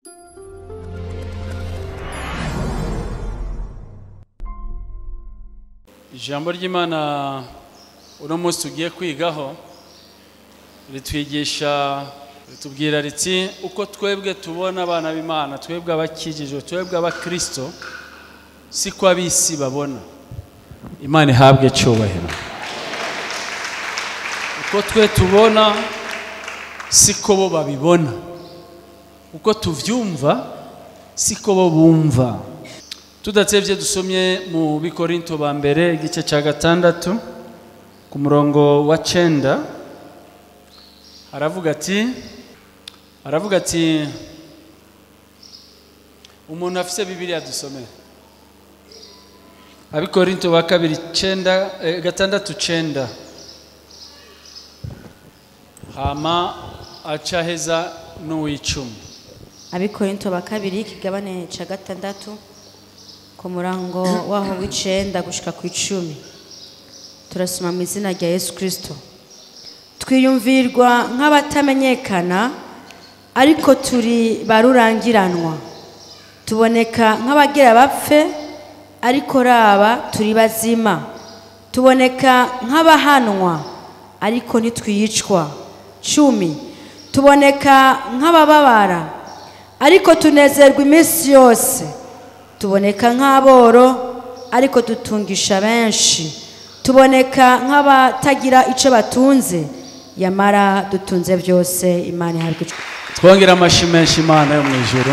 ijambo ry'imana uno munsi tugiye kwigaho ritwigisha ritubwira riti uko twebwe tubona abana b'imana twebwe abakijijwe twebwe abakirisito siko ab'isi babona imana ihabwe cyubahiro uko twe tubona siko bo babibona uko tuvyumva siko bo bumva tudatevye dusomye mu bikorinto ba mbere igice cya gatandatu ku murongo wa cenda aravuga ati aravuga ati umuntu afise bibiliya dusomere abikorinto ba kabiri cenda eh, gatandatu cenda hama acaheza n'uw'icumi abikorinto ba kabiri ikigabane ca gatandatu ku murango waho w'icenda gushika ku icumi turasoma mu izina rya yesu kirisito twiyumvirwa nk'abatamenyekana ariko turi barurangiranwa tuboneka nk'abagira bapfe ariko raba turi bazima tuboneka nk'abahanwa ariko ntitwicwa cumi tuboneka nk'abababara ariko tunezerwa iminsi yose tuboneka nk'aboro ariko dutungisha benshi tuboneka nk'abatagira icyo batunze yamara dutunze byose imana ihabwa icyo twongera amashyi menshi imana yo mu ijoro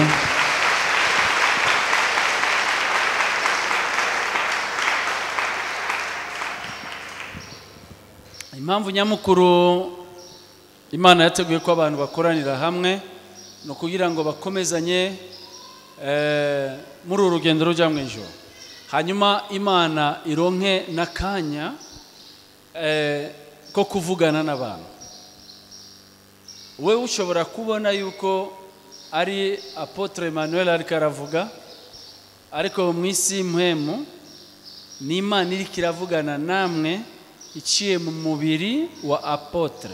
impamvu nyamukuru imana yateguye ko abantu bakoranira hamwe ni ukugira ngo bakomezanye eh, muri uru rugendo rujya mu ijoro hanyuma imana ironke n'akanya eh, ko kuvugana n'abantu we ushobora kubona yuko ari apotre emmanuel ariko aravuga ariko mu isi mpemu ni imana iriko iravugana namwe iciye mu mubiri wa apotre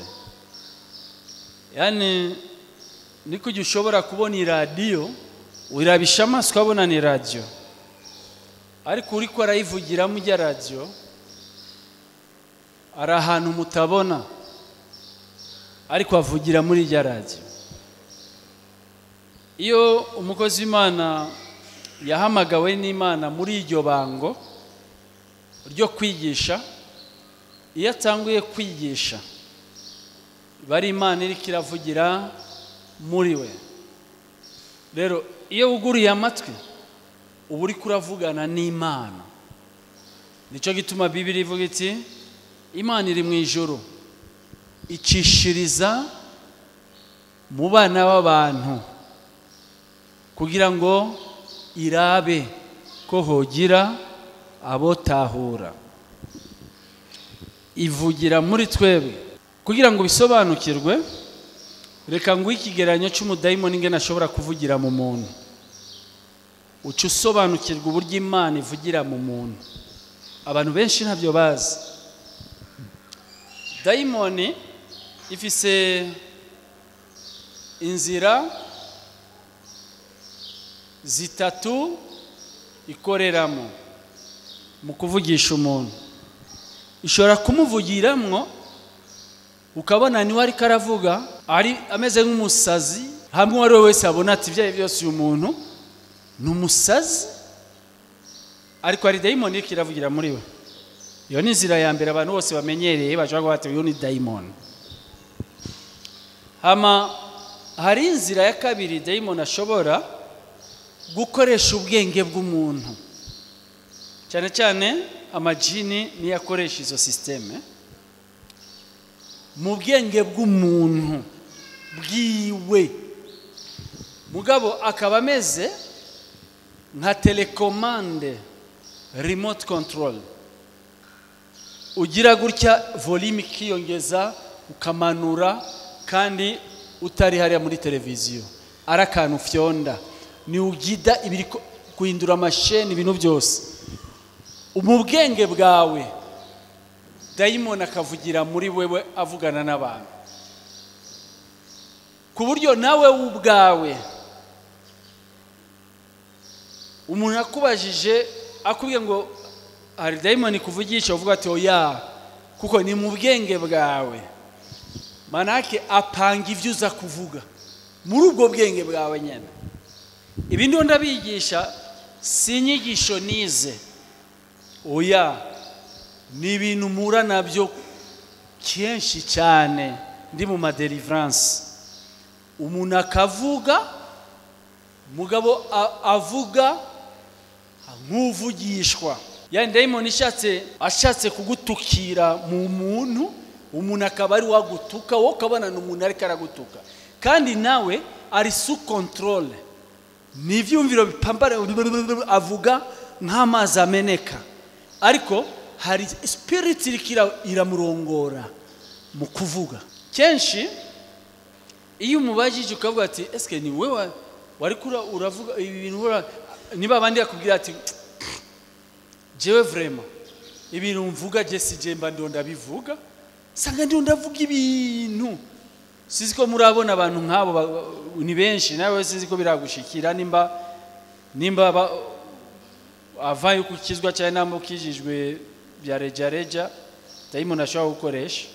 yani niko ujya ushobora kubona iradiyo wirabisha amaso ukabona ni radiyo ariko uriko arayivugiramo ijya radiyo ari ahantu mutabona ariko avugira muri ijya radiyo iyo umukozi w'imana yahamagawe n'imana muri iryo bango ryo kwigisha iyo atanguye kwigisha bari imana iri kiravugira muri we rero iyo wuguriye amatwi uba uri kuravugana n'imana nicyo gituma bibiri ivuga iti imana iri mu ijoro icishiriza mu bana b'abantu kugira ngo irabe ko hogira abotahura ivugira muri twebwe kugira ngo bisobanukirwe reka ngo ikigereranyo cy'umudayimoni ingene ashobora kuvugira mu muntu uca usobanukirwa uburyo imana ivugira mu muntu abantu benshi ntabyo bazi dayimoni ifise inzira zitatu ikoreramo mu kuvugisha umuntu ishobora kumuvugiramwo ukabona niwe ariko aravuga ari ameze nk'umusazi hamwe uwo ari we wese abona ati ibyo ari byo byose uyu muntu ni umusazi ariko hari dayimoni iriko iravugira muri we iyo ni inzira ya mbere abantu bose bamenyereye bashobora kuba bati uyu ni dayimoni hama hari inzira ya kabiri dayimoni ashobora gukoresha ubwenge bw'umuntu cyane cyane amajini niyo akoresha izo sisiteme mu bwenge bw'umuntu bwiwe mugabo akaba ameze nka telekomande remote control ugira gutya volume ikiyongeza ukamanura kandi utari hariya muri televiziyo ari akantu fyonda ni ugida ibiri ko- guhindura amasheni ibintu byose mu bwenge bwawe dayimoni akavugira muri wewe avugana n'abantu ku buryo nawe ubwawe umuntu akubajije akubwiye ngo hari dayimoni kuvugisha uvuga ati oya kuko ni mu bwenge bwawe manake apanga ibyo uza kuvuga muri ubwo bwenge bwawe nyine ibi ndiho ndabigisha si inyigisho nize oya ni ibintu mpura nabyo kenshi cyane ndi mu maderivaranse umuntu akavuga umugabo avuga nk'uvugishwa yani dayimoni ishatse ashatse kugutukira mu muntu umuntu akaba ari wagutuka wowe ukabona ni umuntu ariko aragutuka kandi nawe ari su kontorore ni ibyumviro bipambara avuga nk'amazi ameneka ariko hari sipiriti iriko iramurongora mu kuvuga kenshi iyo umubajije ukavuga ati esike ni wowe wari uravuga ibi bintu niba abandi yakubwira ati jewe vrema ibintu mvuga je sije mba ndo ndabivuga sanga ndo ndavuga ibintu sizi ko murabona abantu nk'abo ni benshi nawe sinzi ko biragushikira nimba nimba avaye kukizwa cyane namba ukijijwe bya reja reja dayimoni ashobora gukoresha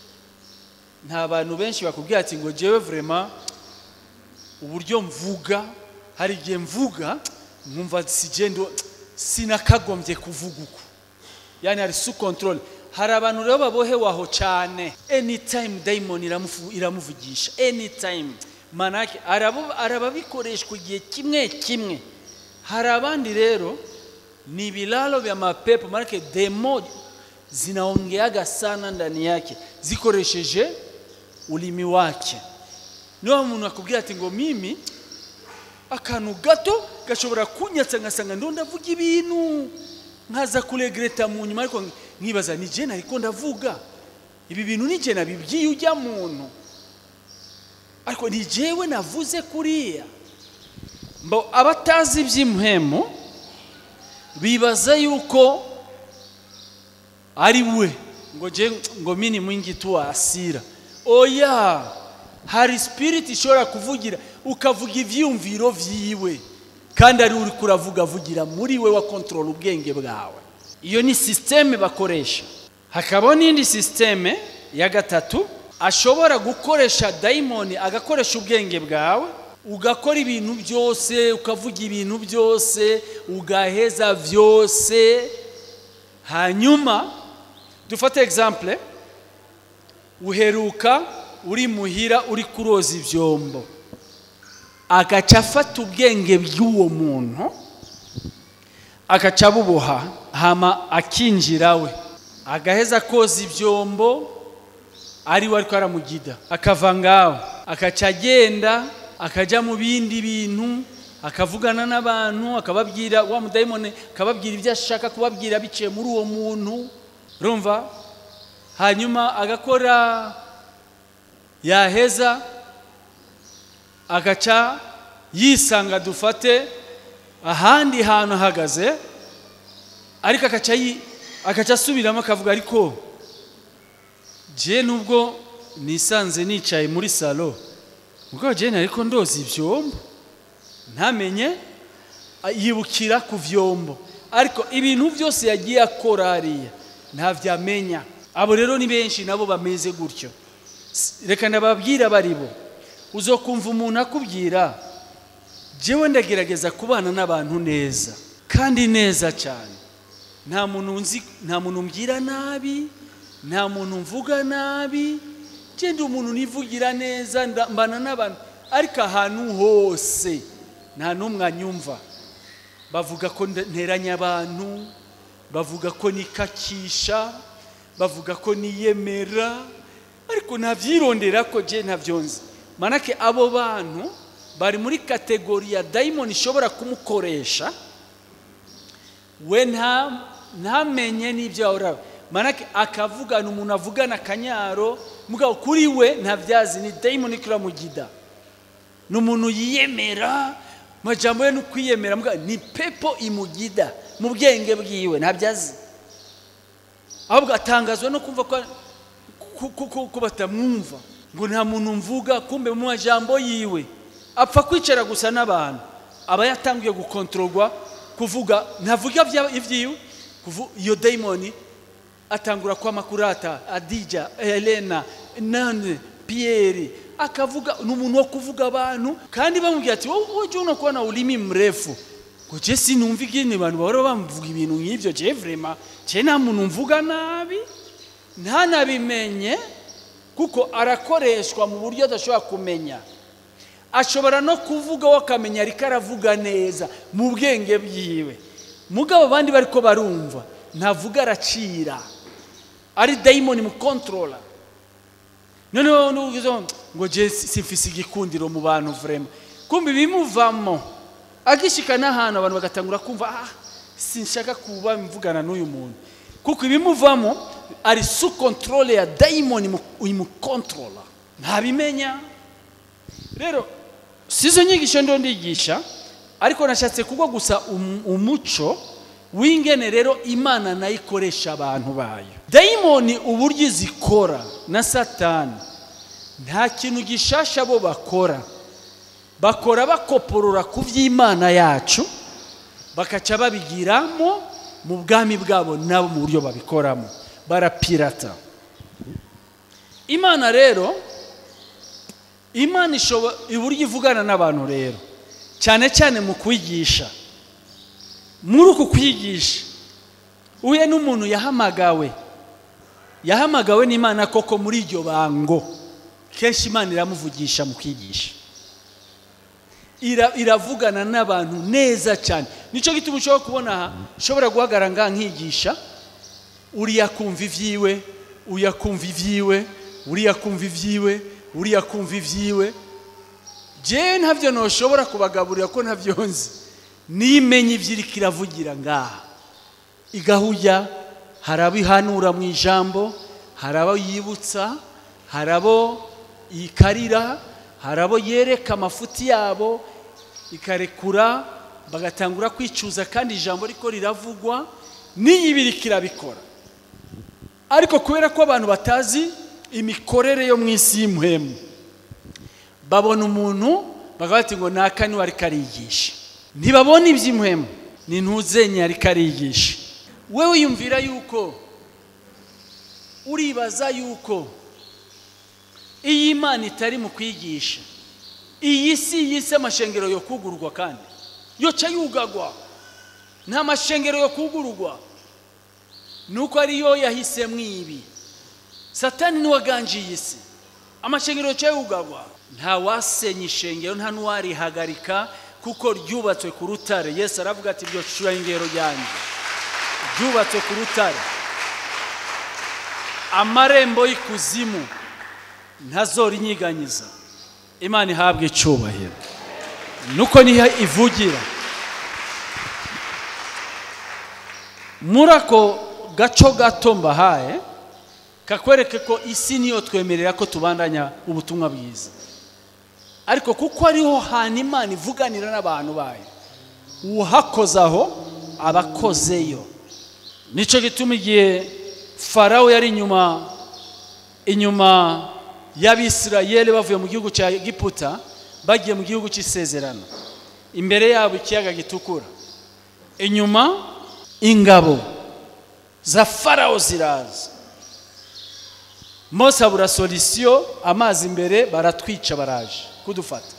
nta bantu benshi bakubwira ati ngo jewe vrema uburyo mvuga hari igihe mvuga nkumva sijendo sinakagombye kuvuga uko yani hari su control hari abantu rero babohewe aho cyane anytime daimon iramuvugisha anytime manake arababikoreshwa igihe kimwe kimwe hari abandi rero ni vilalo vya mapepo manake demo zinaongeaga sana ndani yake zikoresheje ulimi wake niyo umuntu akubwira ati ngo mimi akantu gato gashobora kunyatsa ngasanga ndo ndavuga ibintu nkaza kuregreta mu nyuma ariko nkibaza ni je nariko ndavuga ibi bintu ni je nabibwiye ujya muntu ariko ni jewe navuze kuriya mbo abatazi iby'impemu bibaza yuko ari we ngo je ngo mini mwingi tu asira oya hari spirit ishobora kuvugira ukavuga ivyumviro vyiwe kandi ari uri kuravuga avugira muri we wa control ubwenge bwawe iyo ni systeme bakoresha hakaba n'indi systeme ya gatatu ashobora gukoresha daimoni agakoresha ubwenge bwawe ugakora ibintu byose ukavuga ibintu byose ugaheza byose hanyuma dufate example uheruka uri muhira uri kuroza ibyombo agaca afata ubwenge bw'uwo muntu agaca abuboha hama akinjira we agaheza koza ibyombo ari we ariko aramugida akava ngaho agaca agenda akajya mu bindi bintu akavugana n'abantu akababwira wa mudayimoni akababwira ibyo ashaka kubabwira biciye muri uwo muntu urumva hanyuma agakora yaheza agaca yisanga dufate ahandi hantu ahagaze ariko agaca agaca asubiramo akavuga ariko je nubwo nisanze nicaye muri salo ubwo jene ariko ndoza ibyombo ntamenye yibukira ku vyombo ariko ibintu byose yagiye akora hariya ntavyamenya abo rero ni benshi nabo bameze gutyo reka ndababwira bari bo uzokumva umuntu akubwira jewe ndagerageza kubana n'abantu neza kandi neza cyane nta muntu nzi nta muntu mbwira nabi nta muntu mvuga nabi genda umuntu nivugira neza mbana n'abantu ariko ahantu hose nta n'umwe anyumva bavuga ko nteranya abantu bavuga ko nikakisha bavuga ko niyemera ariko ntabyirondera ko je ntabyonze manake abo bantu bari muri kategori ya dayimoni ishobora kumukoresha we ntamenye n'ibyo yahora manake akavugana umuntu avugana akanyaro mugabo kuri we ntabyazi ni dayimoni ikiramugida ni umuntu yiyemera majambo ye ni ukwiyemera ni pepo imugida mu bwenge bwiwe ntabyazi ahubwo atangazwa no kumva ko batamwumva ngo nta muntu mvuga kumbe mu majambo yiwe apfa kwicara gusa n'abantu aba yatangiye gukontororwa kuvuga ntavuga ibya- ibyiwe kuvu- iyo dayimoni atangura kwama kurata adija helena nane piyeri akavuga ni umuntu wo kuvuga abantu kandi bamubwira ati wowe ujya uno kubona ulimi mrefu ngo je sinumva igini abantu bahora bamuvuga ibintu nk'ibyo je vrema je nta muntu mvuga nabi ntanabimenye kuko arakoreshwa mu buryo adashobora kumenya ashobora no kuvuga we akamenya ariko aravuga neza mu bwenge bwiwe mugabo abandi bariko barumva ntavuga aracira ari dayimoni mukontorora noneho nuvuze ngo je simfise igikundiro mu bantu vrema kumbe bimuvamo agishika n'ahantu abantu bagatangura kumva ah sinshaka kuba mvugana n'uyu muntu kuko ibimuvamo ari su controle ya dayimoni imukontorora ntabimenya rero sizo nyigisho ndo ndigisha ariko nashatse kugwa gusa um- umuco w'ingene rero imana nayo ikoresha abantu bayo dayimoni uburyo zikora na satani nta kintu gishasha bo bakora bakora bakoporora ku by'imana yacu bakaca babigiramo mu bwami bwabo nabo mu buryo babikoramo barapirata imana rero imana ishobora uburyo ivugana n'abantu rero cyane cyane mu kwigisha muri uku kwigisha uhuye n'umuntu yahamagawe yahamagawe n'imana koko muri iryo bango kenshi imana iramuvugisha mu kwigisha Ira- iravugana n'abantu neza cyane nicyo gituma ushobora kubona aha ushobora guhagarara ngaha nkigisha uriya kumva ibyiwe uriya kumva ibyiwe uriya kumva ibyiwe uriya kumva ibyiwe jewe ntabyo ntushobora kubagaburira ko ntabyo nzi nimenye ibyo iriko iravugira ngaha igahuya hari abo ihanura mu ijambo hari abo yibutsa hari abo ikarira hari abo yereka amafuti yabo ikarekura bagatangura kwicuza kandi ijambo riko riravugwa n'iyi biriko irabikora ariko kubera ko abantu batazi imikorere yo mu isi y'umuhemu babona umuntu bakavuga bati ngo naka niwe ariko arigisha ntibabona iby'imuhemu ni ntuzenye ariko arigisha wewe wiyumvira yuko uribaza yuko iyi imana itari mu kwigisha iyi si iyi si amashengero yo kugurwa kandi yoca yugagwa nta mashengero yo kugurwa nuko ariyo yahisemo ibi satani niwe aganjiye iyi si amashengero yoca yugagwa nta wasenya ishengero nta n'uwarihagarika kuko ryubatswe ku rutare yesu aravuga ati iryo shengero ryanjye ryubatswe ku rutare amarembo y'ikuzimu ntazorinyiganyiza imana ihabwa icyubahiro nuko niho ivugira muri ako gaco gato mbahaye kakwereke ko isi niyo twemerera ko tubandanya ubutumwa bwiza ariko kuko ariho hantu imana ivuganira n'abantu bayo uhakoze aho aba akozeyo nicyo gituma igihe farawo yari inyuma inyuma y'abisirayeli bavuye mu gihugu cya giputa bagiye mu gihugu cy'isezerano imbere yabo ikiyaga gitukura inyuma ingabo za farawo ziraza mose abura solisiyo amazi imbere baratwica baraje kudufata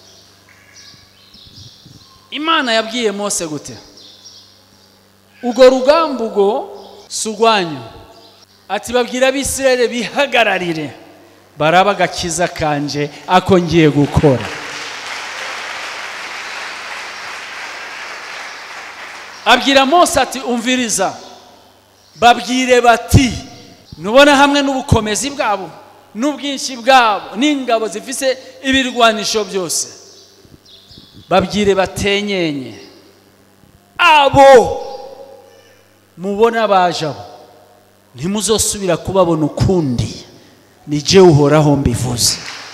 imana yabwiye mose gute urwo rugamba ubwo si urwanyu ati babwira abisirayeli bihagararire baraba agakiza kanje ako ngiye gukora abwira mose ati umviriza babwire bati nubona hamwe n'ubukomezi bwabo n'ubwinshi bwabo n'ingabo zifise ibirwanisho byose babwire batenyenye abo mubona baje abo ntimuzosubira kubabona ukundi ni jye uhoraho mbivuze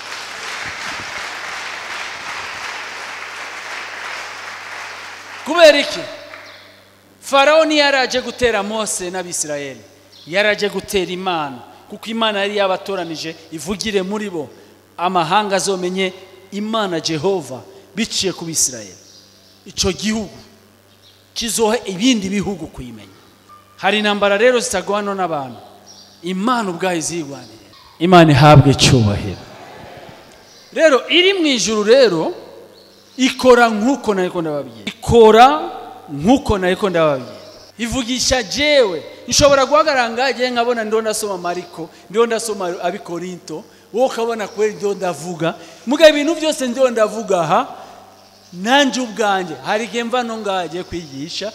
kubera iki farawo ntiyaraje gutera mose n'abisirayeli yaraje gutera imana kuko imana yari yabatoranije ivugire muri bo amahanga azomenye imana jehova biciye ku bisirayeli icyo gihugu kizoha ibindi bihugu kuyimenya hari intambara rero zitagwana n'abantu imana ubwayo izirwanira imana ihabwe icyubahiro rero iri mu ijuru rero ikora nk'uko nariko ndababwira ikora nk'uko nariko ndababwira ivugisha jewe nshobora guhagarara ngagiye nkabona ndiho ndasoma mariko ndiho ndasoma abikorinto wowe ukabona kubera ndiho ndavuga mugabo ibintu byose ndiho ndavuga aha nanjye ubwanjye hari igihe mva no ngagiye kwigisha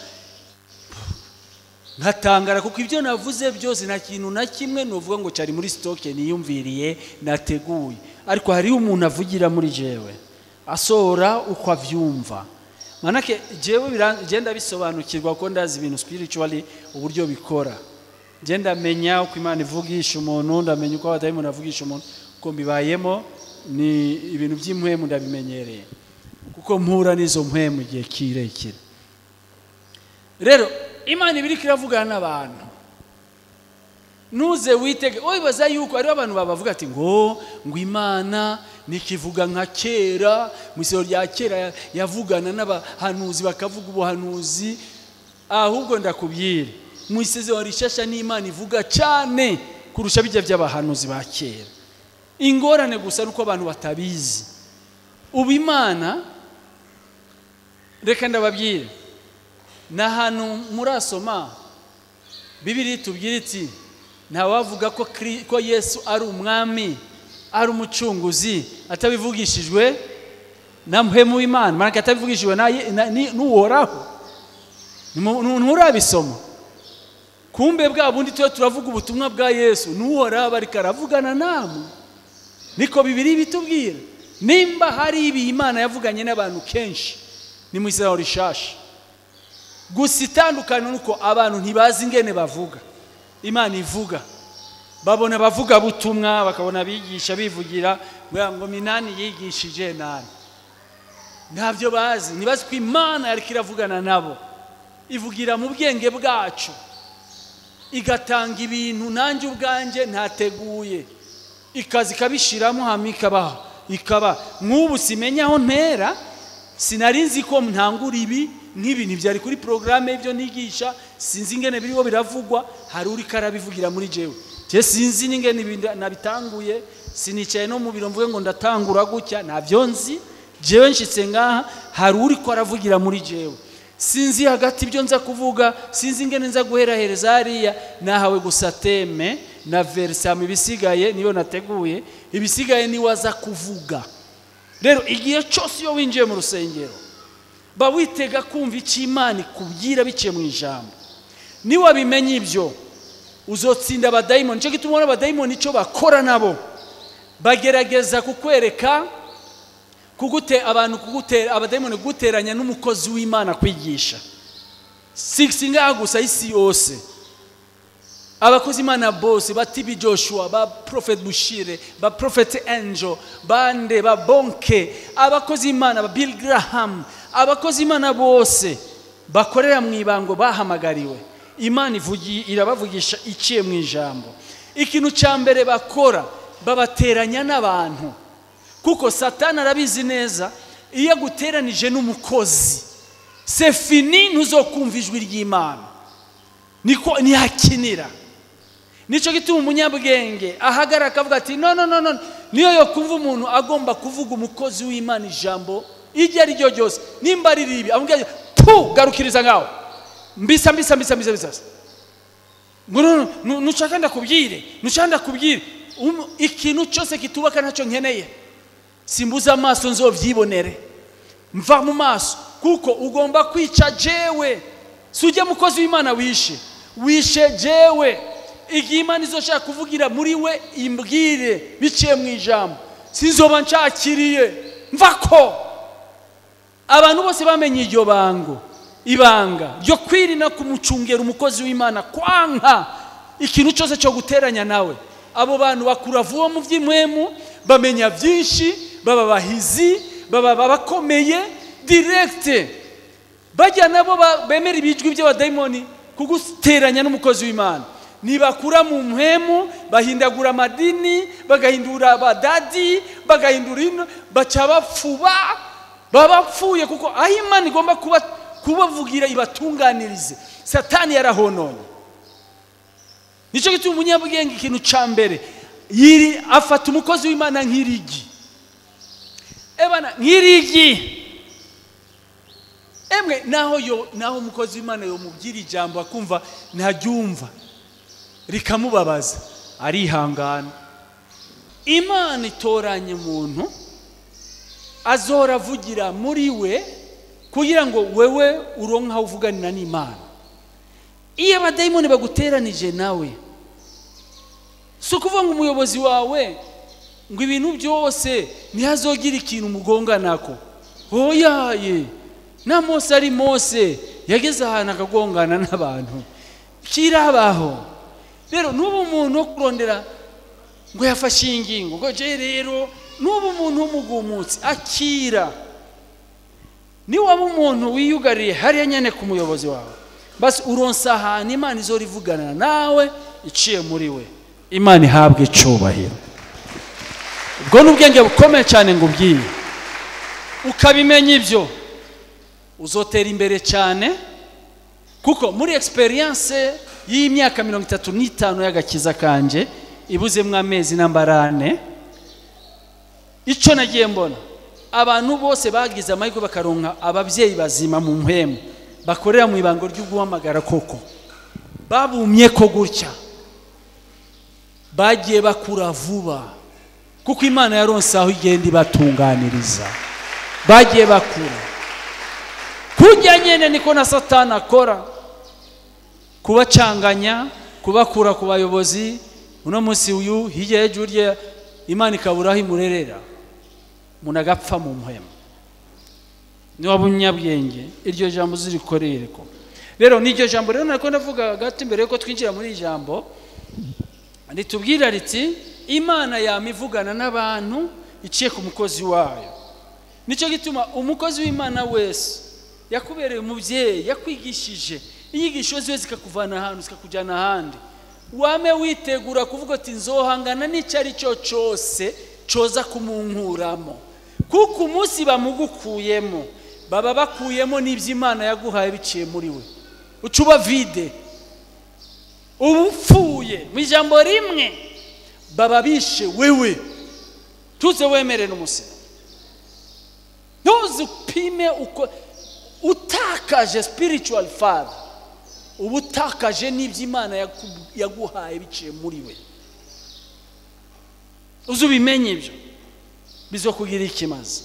nkatangara kuko ibyo navuze byose nta kintu na kimwe nuvuga ngo cyari muri sitoke niyumviriye nateguye ariko hariho umuntu avugira muri jewe asohora uko abyumva manake jewe genda bisobanukirwa ko ndazi ibintu spiritually uburyo bikora genda menya uko imana ivugisha umuntu ndamenya uko abadayimoni avugisha umuntu uko mbibayemo ni ibintu by'impwemu ndabimenyereye kuko mpura n'izo mpwemu igihe kirekire rero imana iba iriko iravugana n'abantu ntuze witege wibaza yuko hariho abantu babavuga ati ngo ngo imana nikivuga nka kera mu isoro rya kera yavugana n'abahanuzi bakavuga ubuhanuzi ahubwo ndakubwire mu isezerano rishasha n'imana ivuga cyane kurusha bijya by'abahanuzi ba kera ingorane gusa nuko abantu batabizi ubu imana reka ndababwire ni ahantu murasoma bibiri tubwire iti ntawavuga ko ko yesu ari umwami ari umucunguzi atabivugishijwe na muhemu w'imana maraka atabivugishijwe n'uworaho nturabisoma kumbe bwa bundi tuba turavuga ubutumwa bwa yesu n'uworaho ariko aravugana namwe niko bibiri bitubwira nimba hari ibi imana yavuganye n'abantu kenshi ni mu isezerano rishasha gusa itandukanye nuko abantu ntibazi ingene bavuga imana ivuga babona abavuga butumwa bakabona abigisha bivugira ngo minani yigishije nani ntabyo bazi ntibazi ko imana yari iravugana nabo ivugira mu bwenge bwacu igatanga ibintu nanjye ubwanjye ntateguye ikaza ikabishyiramo hano ikabaha ikaba nk'ubu simenya aho ntera sinari nzi ko ntangura ibi nk'ibintu byari kuri porogaramu y'ibyo nigisha sinzi ingene biriho biravugwa hari uri karabivugira muri jewe je sinzi n'ingene nabitanguye sinicaye no mu biro mvuge ngo ndatangura gutya ntabyo nzi jewe nshitse ngaha hari uri ko aravugira muri jewe sinzi hagati ibyo nza kuvuga sinzi ingene nza guherahereza hariya nahawe gusa teme na verisamo ibisigaye niyo nateguye ibisigaye niwe aza kuvuga rero igihe cyose iyo winjiye mu rusengero ba witega kumva icyo imana ikubwira biciye mu ijambo niwabimenya ibyo uzotsinda abadayimoni nicyo gituma ubona abadayimoni icyo bakora nabo bagerageza kukwereka kugute abantu kugutera abadayimoni kuguteranya n'umukozi w'imana kwigisha si ngaha gusa isi yose abakozi imana bose ba tibi joshua ba prophet bushire ba prophet angel bande ba bonke abakozi imana ba bill graham abakozi imana bose bakorera mu ibango bahamagariwe imana irabavugisha iciye mu ijambo ikintu cya mbere bakora babateranya n'abantu kuko satani arabizi neza iyo aguteranije n'umukozi sefini ntuzokumva ijwi ry'imana niko ntihakinira nicyo gituma umunyabwenge ahagarara akavuga ati no no no no niyo yo kumva umuntu agomba kuvuga umukozi w'imana ijambo iryo ari ryo ryose nimba ari ribi amubwira pu garukiriza ngaho mbisa mbisa mbisa mbisa mbisa nushaka ndakubwire nushaka ndakubwire ikintu cyose kitubaka ntacyo nkeneye simbuza amaso nzobyibonere mva mu maso kuko ugomba kwica jewe si ujya mukozi w'imana wishe wishe jewe igihe imana izoshaka kuvugira muri we imbwire biciye mu ijambo sinzoba nshakiriye mva ko abantu bose bamenye iryo bango ibanga ryo kwirinda kumucungera umukozi w'imana kwanka ikintu cyose cyo guteranya nawe abo bantu bakura vuba mu by'imwemu bamenya byinshi baba bahizi baba bakomeye direkite bajya nabo bemera ibijwi by'abadayimoni kuguteranya n'umukozi w'imana nibakura mu mpemu bahindagura amadini bagahindura abadadi bagahindura ino baca bapfuba baba bapfuye kuko aho imana igomba kuba kubavugira ibatunganirize satani yarahononye nicyo gituma umunyabwenge ikintu cya mbere yiri afata umukozi w'imana nk'irigi ebana nk'irigi emwe naho yo naho umukozi w'imana yomubwira ijambo akumva ntaryumva rikamubabaza arihangana imana itoranya umuntu azora avugira muri we kugira ngo wewe uronke aho uvuganira n'imana iyo abadayimoni baguteranije nawe si ukuvuga ngo umuyobozi wawe ngo ibintu byose ntihazogire ikintu umugonganako hoyaye na mose ari mose yageze ahantu akagongana n'abantu kirabaho rero n'ubu umuntu wo kurondera ngo yafashe iyi ngingo ngo je rero n'ubu umuntu w'umugumutsi akira niwaba umuntu wiyugariye hariya nyine ku muyobozi wawe basi uronsa ahantu imana izora ivugana nawe iciye muri we imana ihabwe icubahiro ubwo ni ubwenge bukomeye cyane ngo ubwiye ukabimenya ibyo uzotera imbere cyane kuko muri egisperiyanse y'imyaka mirongo itatu n'itanu y'agakiza kanje ibuzemo amezi n'ambarane icyo nagiye mbona abantu bose bagize amahirwe bakaronka ababyeyi bazima mu mpemu bakorera mu ibango ryo guhamagara koko babumye ko gutya bagiye bakura vuba kuko imana yaronse aho igenda ibatunganiriza bagiye bakura kujya nyine niko na satani akora kubacanganya kubakura ku bayobozi uno munsi uyu hirya y'ejo urya imana ikabura aho imurerera umuntu agapfa mu muhema niba umunyabwenge iryo jambo uzirikorere ko rero n'iryo jambo rero nako ndavuga gato imbere yuko twinjira muri iri jambo ritubwira riti imana yama ivugana n'abantu iciye ku mukozi wayo nicyo gituma umukozi w'imana wese yakubereye umubyeyi yakwigishije inyigisho ziwe zikakuvana ahantu zikakujyana ahandi wame witegura kuvuga ati nzohangana n'icyo ari cyo cyose cyoza kumunkuramo kuko umunsi bamugukuyemo baba bakuyemo n'ibyo imana yaguhaye biciye muri we uca uba vide uba upfuye mu ijambo rimwe baba bishe wewe tuze wemere n'umusiro ntuzi upime uko utakaje spiritual father uba utakaje n'ibyo imana yaguhaye biciye muri we uzi ubimenye ibyo bizokugira ikimaze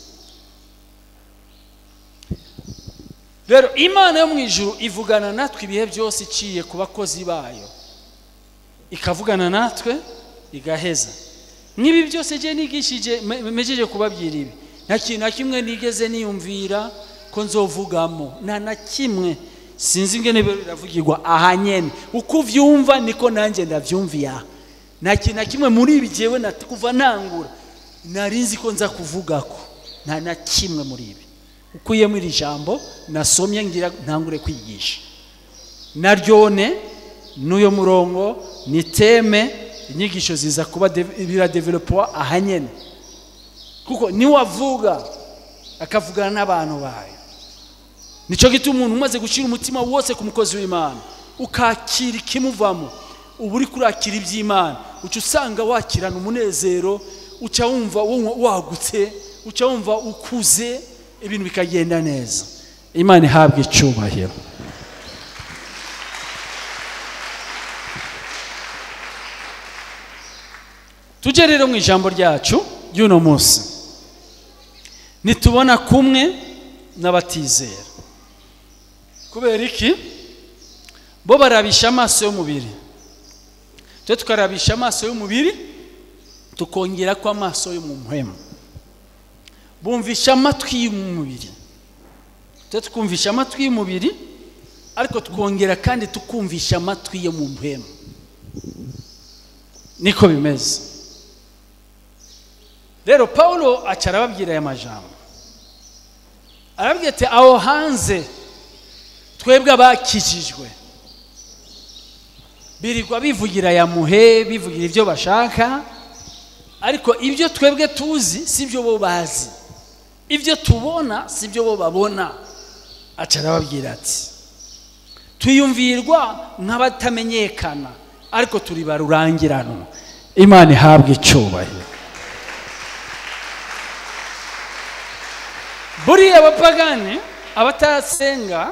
rero imana yo mu ijuru ivugana natwe ibihe byose iciye ku bakozi bayo ikavugana natwe igaheza n'ibi byose ngiye nigishije mejeje kubabwira ibi nta kintu na kimwe nigeze niyumvira ko nzovugamo nta na kimwe sinzi ingene biravugirwa aha nyene uko uvyumva niko nanjye ndavyumviye aha nta kintu na kimwe muri ibi jewe kuva ntangura nari nzi ko nza kuvugako nta na kimwe muri ibi ukuyemo iri jambo nasomye ngira ntangure kwigisha naryone n'uyo murongo ni teme inyigisho ziza kuba biradevelopuwa aha nyene kuko niwavuga akavugana n'abantu bayo nicyo gituma umuntu umaze gushyira umutima wose ku mukozi w'imana ukakira ikimuvamo uba uri kurakira iby'imana uca usanga wakirana umunezero uca wumva wagutse uca wumva ukuze ibintu bikagenda neza imana ihabwa icyubahiro tujye rero mu ijambo ryacu ry'uno munsi nitubona kumwe n'abatizera kubera iki bo barabisha amaso y'umubiri twe tukarabisha amaso y'umubiri tukongera ko amaso yo mu muhema bumvisha amatwi y'umubiri twe tukumvisha amatwi y'umubiri ariko tukongera kandi tukumvisha amatwi yo mu muhema niko bimeze rero paul aca arababwira aya majambo arabwira ati aho hanze twebwe abakijijwe birirwa bivugira aya muhe bivugira ibyo bashaka ariko ibyo twebwe tuzi si byo bo bazi ibyo tubona si byo bo babona aca arababwira ati twiyumvirwa nk'abatamenyekana ariko turi barurangiranwa imana ihabwe icyubahiro buriya abapagani abatasenga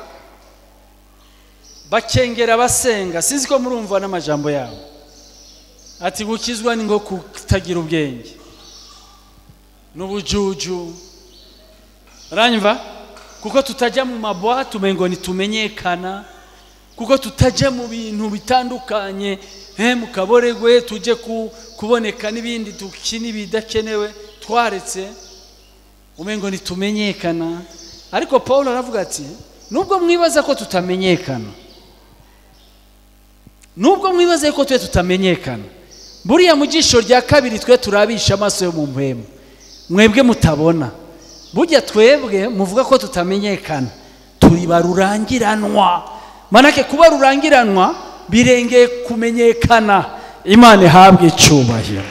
bakengera abasenga sinzi ko murumva n'amajambo yabo ati gukizwa ni nko kutagira ubwenge n'ubujuju uranyumva kuko tutajya mu mabwate umengo ntitumenyekana kuko tutajya mu bintu bitandukanye he mu kaboregwe tujye ku- kuboneka n'ibindi dukina ibidakenewe twaretse umengo ntitumenyekana ariko paul aravuga ati nubwo mwibaza ko tutamenyekana nubwo mwibaza ko twe tutamenyekana buriya mu jisho rya kabiri twe turabisha amaso yo mu mpemu mwebwe mutabona burya twebwe muvuga ko tutamenyekana turi barurangiranwa manake kuba rurangiranwa birengeye kumenyekana imana ihabwe icyubahiro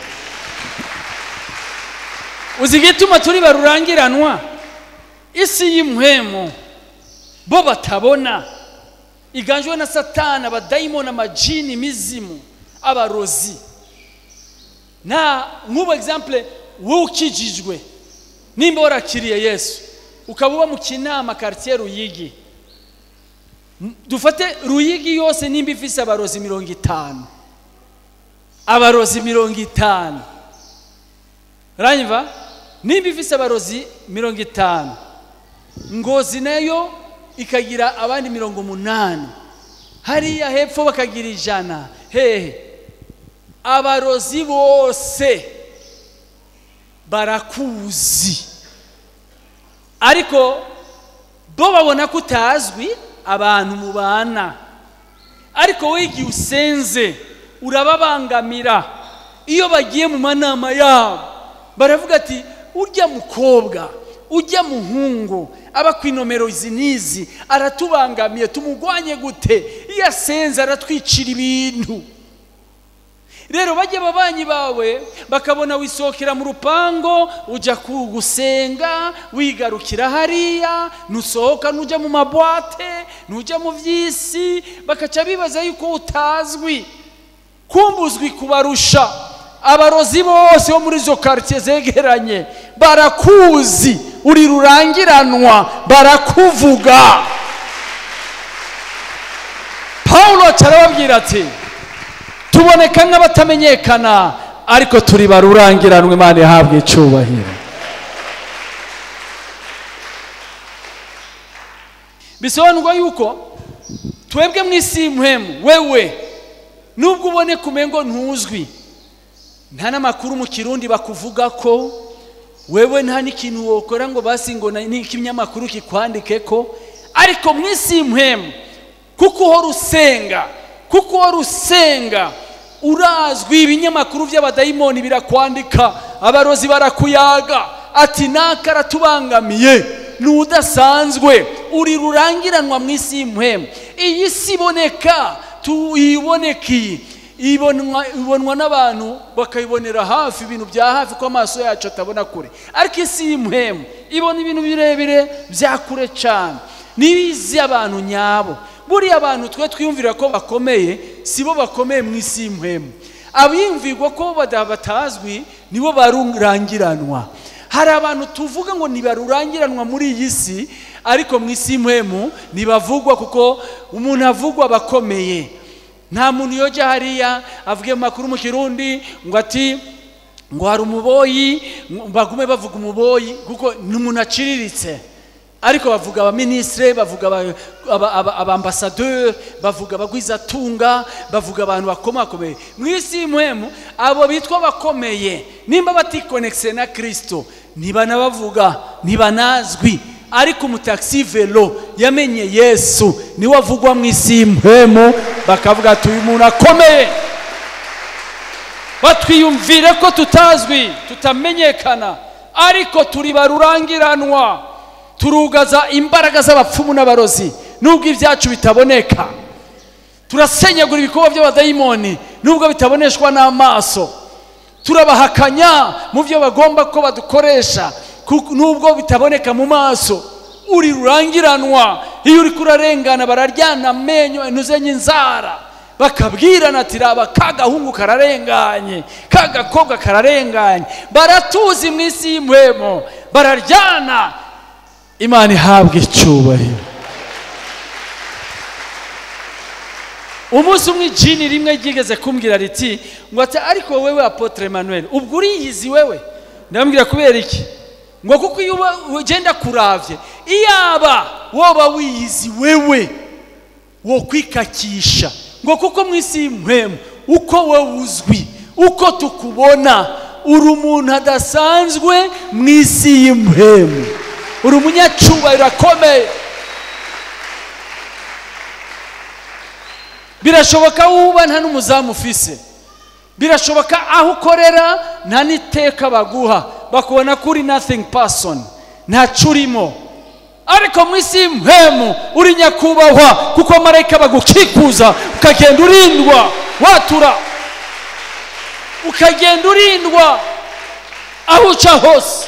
uzi igituma turi barurangiranwa isi y'impwemu bo batabona iganjwe na satani abadayimoni amajini imizimu abarozi nta nk'ubu egisampure wowe ukijijwe nimba warakiriye yesu ukaba uba mu kinama karitsiye ruyigi M- dufate ruyigi yose nimba ifise abarozi mirongo itanu abarozi mirongo itanu uranyumva nimba ifise abarozi mirongo itanu ngozi nayo ikagira abandi mirongo umunani hariya hepfo bakagira ijana hehe abarozi bose barakuzi ariko bo babona ko utazwi abantu mubana ariko wowe igihe usenze urababangamira iyo bagiye mu manama yabo baravuga ati urya mukobwa ujya muhungu aba ku inomero izi n'izi aratubangamiye tumugwanye gute iyo asenze aratwicira ibintu rero bajya ababanyi bawe bakabona wisohokera mu rupango ujya ku- gusenga wigarukira hariya ntusohoka ntujya mu mabwate ntujya mu by'isi bakaca bibaza yuko utazwi kumbuzwi kubarusha abarozi bose bo muri izo karitsiye zegeranye barakuzi uri rurangiranwa barakuvuga pawulo arababwira ati tuboneka nk'abatamenyekana ariko turi barurangiranwa imana ihabwa icyubahiro bisobanurwa yuko twebwe mu isi y'umuhemu wewe nubwo uboneka umengo ntuzwi nta n'amakuru mu kirundi bakuvuga ko wewe nta n'ikintu wokora ngo basi ngo na- n'ikinyamakuru kikwandike ko ariko mu isi y'umuhemu kuko uhora usenga kuko uhora usenga urazwi ibinyamakuru by'abadayimoni birakwandika abarozi barakuyaga ati naka aratubangamiye ni udasanzwe uri rurangiranwa mu isi y'umuhemu iyi si iboneka tuyibonekeye ibonwa ibonwa n'abantu bakayibonera hafi ibintu bya hafi ko amaso yacu atabona kure ariko isi y'umuhemu ibona ibintu birebire bya kure cyane n'ibizi abantu nyabo buriya abantu twe twiyumvira ko bakomeye si bo bakomeye mu isi y'umuhemu abiyumvirwa ko bada- batazwi nibo barurangiranwa hari abantu tuvuga ngo ntibarurangiranwa muri iyi si ariko mu isi y'umuhemu ntibavugwa kuko umuntu avugwa aba akomeye nta muntu yojya hariya avuge mu makuru mu kirundi ngo ati ngo hari umuboyi ngo bagume bavuga umuboyi kuko ni umuntu aciriritse ariko bavuga abaminisitire bavuga aba- aba- aba- abambasaderi bavuga abagwizatunga bavuga abantu bakomakomeye mu isi y'umuhemu abo bitwa bakomeye nimba batikonekise na kirisito ntibanabavuga ntibanazwi ariko umutaxi velo yamenye yesu niwe avugwa mu isi y'umuhemu bakavuga ati uyu muntu akomeye batwiyumvire ko tutazwi tutamenyekana ariko turi barurangiranwa turugaza imbaraga z'abapfumu n'abarozi nubwo ibyacu bitaboneka turasenyagura ibikorwa by'abadayimoni nubwo bitaboneshwa n'amaso turabahakanya mu byo bagomba ko badukoresha kuko- nubwo bitaboneka mu maso uri rurangiranwa iyo uri kurarengana bararyana amenyo intuzenye inzara bakabwirana ati raba ka gahungu kararenganye ka gakobwa kararenganye baratuzi mu isi y'impwemo bararyana imana ihabwa icyubahiro umunsi umwe ijini rimwe ryigeze kumbwira riti ngo ati ariko wewe apotre Emmanuel ubwo uriyizi wewe ndamubwira kubera iki ngo kuko iyo uba ugenda kuravye iyaba woba wiyizi wewe wo kwikakisha ngo kuko mu isi y'impwemu uko wowe uzwi uko tukubona uri umuntu adasanzwe mu isi y'impwemu uri umunyacubahiro akomeye birashoboka wuba nta n'umuzamu ufise birashoboka aho ukorera nta n'iteka baguha bakubona ko uri nothing person ntaco urimo ariko mu isi y'impwemu uri nyakubahwa kuko marayika bagukikuza ukagenda urindwa watura ukagenda urindwa aho uca hose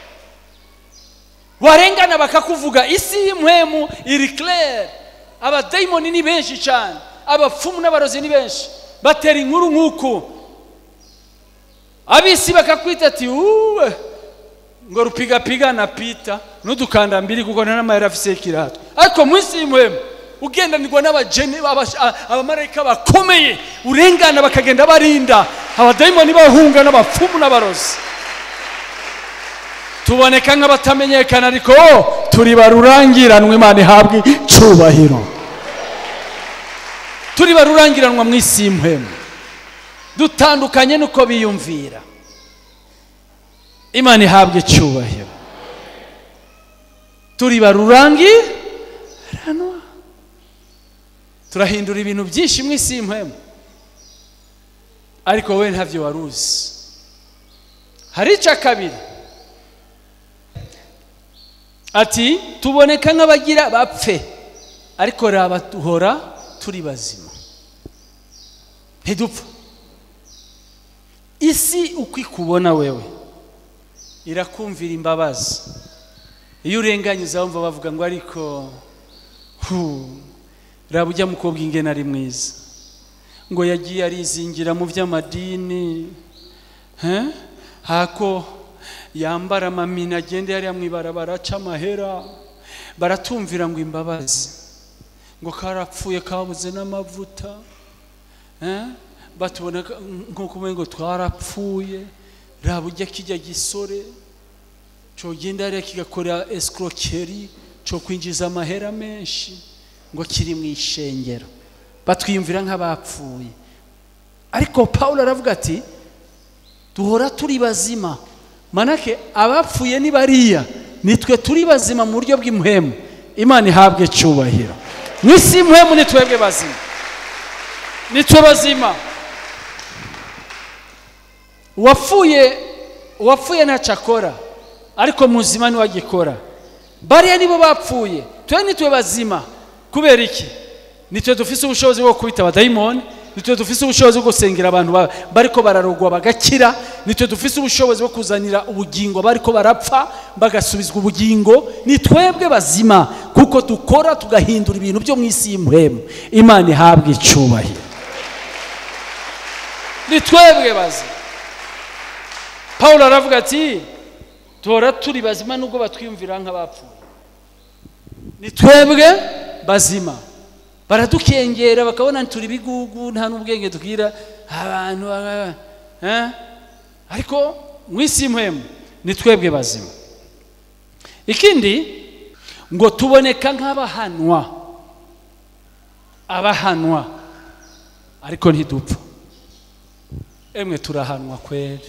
warengana bakakuvuga isi y'impwemu iri claire abadayimoni ni benshi cyane abapfumu n'abarozi ni benshi batera inkuru nk'uku abisi bakakwita ati uwe ngo rupigapiga na pita n'udukanda mbiri kuko nta n'amayeri afise ikirato ariko mu isi y'umuhemu ugendanirwa n'abajeni abamarayika bakomeye urengana bakagenda barinda abadayimoni bahunga n'abapfumu n'abarozi tuboneka nk'abatamenyekana ariko turi barurangiranwa imana ihabwe icubahiro turi barurangiranwa mu isi y'impwemu dutandukanye n'uko biyumvira imana ihabwa icyubahiro turi barurangiranwa turahindura ibintu byinshi mu isi y'impwemu ariko wowe ntabyo wari uzi hari icya kabiri ati tuboneka nk'abagira bapfe ariko raba duhora turi bazima ntidupfa isi uko ikubona wewe irakumvira imbabazi iyo urenganye uzabumva bavuga ngo ariko hu raba ujya mukobwa ingena ari mwiza ngo yagiye arizingira mu by'amadini hako yambara amamina agende hariya mu ibarabara aca amahera baratumvira ngo imbabazi ngo karapfuye kabuze n'amavuta batubona nk'uko umwe ngo twarapfuye raba ujya kijya gisore cyogenda hariya kigakora esikorokeri cyo kwinjiza amahera menshi ngo kiri mu ishengero batwiyumvira nk'abapfuye ariko paul aravuga ati duhora turi bazima manake abapfuye ni bariya nitwe turi bazima mu buryo bw'imuhemu imana ihabwe icyubahiro mu isi y'umuhemu ni twebwe bazima nitwe bazima uwapfuye uwapfuye ntacyo akora ariko muzima niwe agikora bariya nibo bapfuye twe nitwe bazima kubera iki nitwe dufise ubushobozi bwo kubita abadayimoni nitwe dufise ubushobozi bwo gusengera abantu bariko bararogwa bagakira nitwe dufise ubushobozi bwo kuzanira ubugingo bariko barapfa bagasubizwa ubugingo ni twebwe bazima kuko dukora tugahindura ibintu byo mu isi y'umuhemu imana ihabwa icubahiro ni twebwe bazima paul aravuga ati tora turi bazima nubwo batwiyumvira nk'abapfuye ni twebwe bazima baradukengera bakabona turi bigugu nta n'ubwenge tubwira abantu ariko mu isi y'umuhemu ni twebwe bazima ikindi ngo tuboneka nk'abahanwa abahanwa ariko ntidupfa emwe turahanwa kweri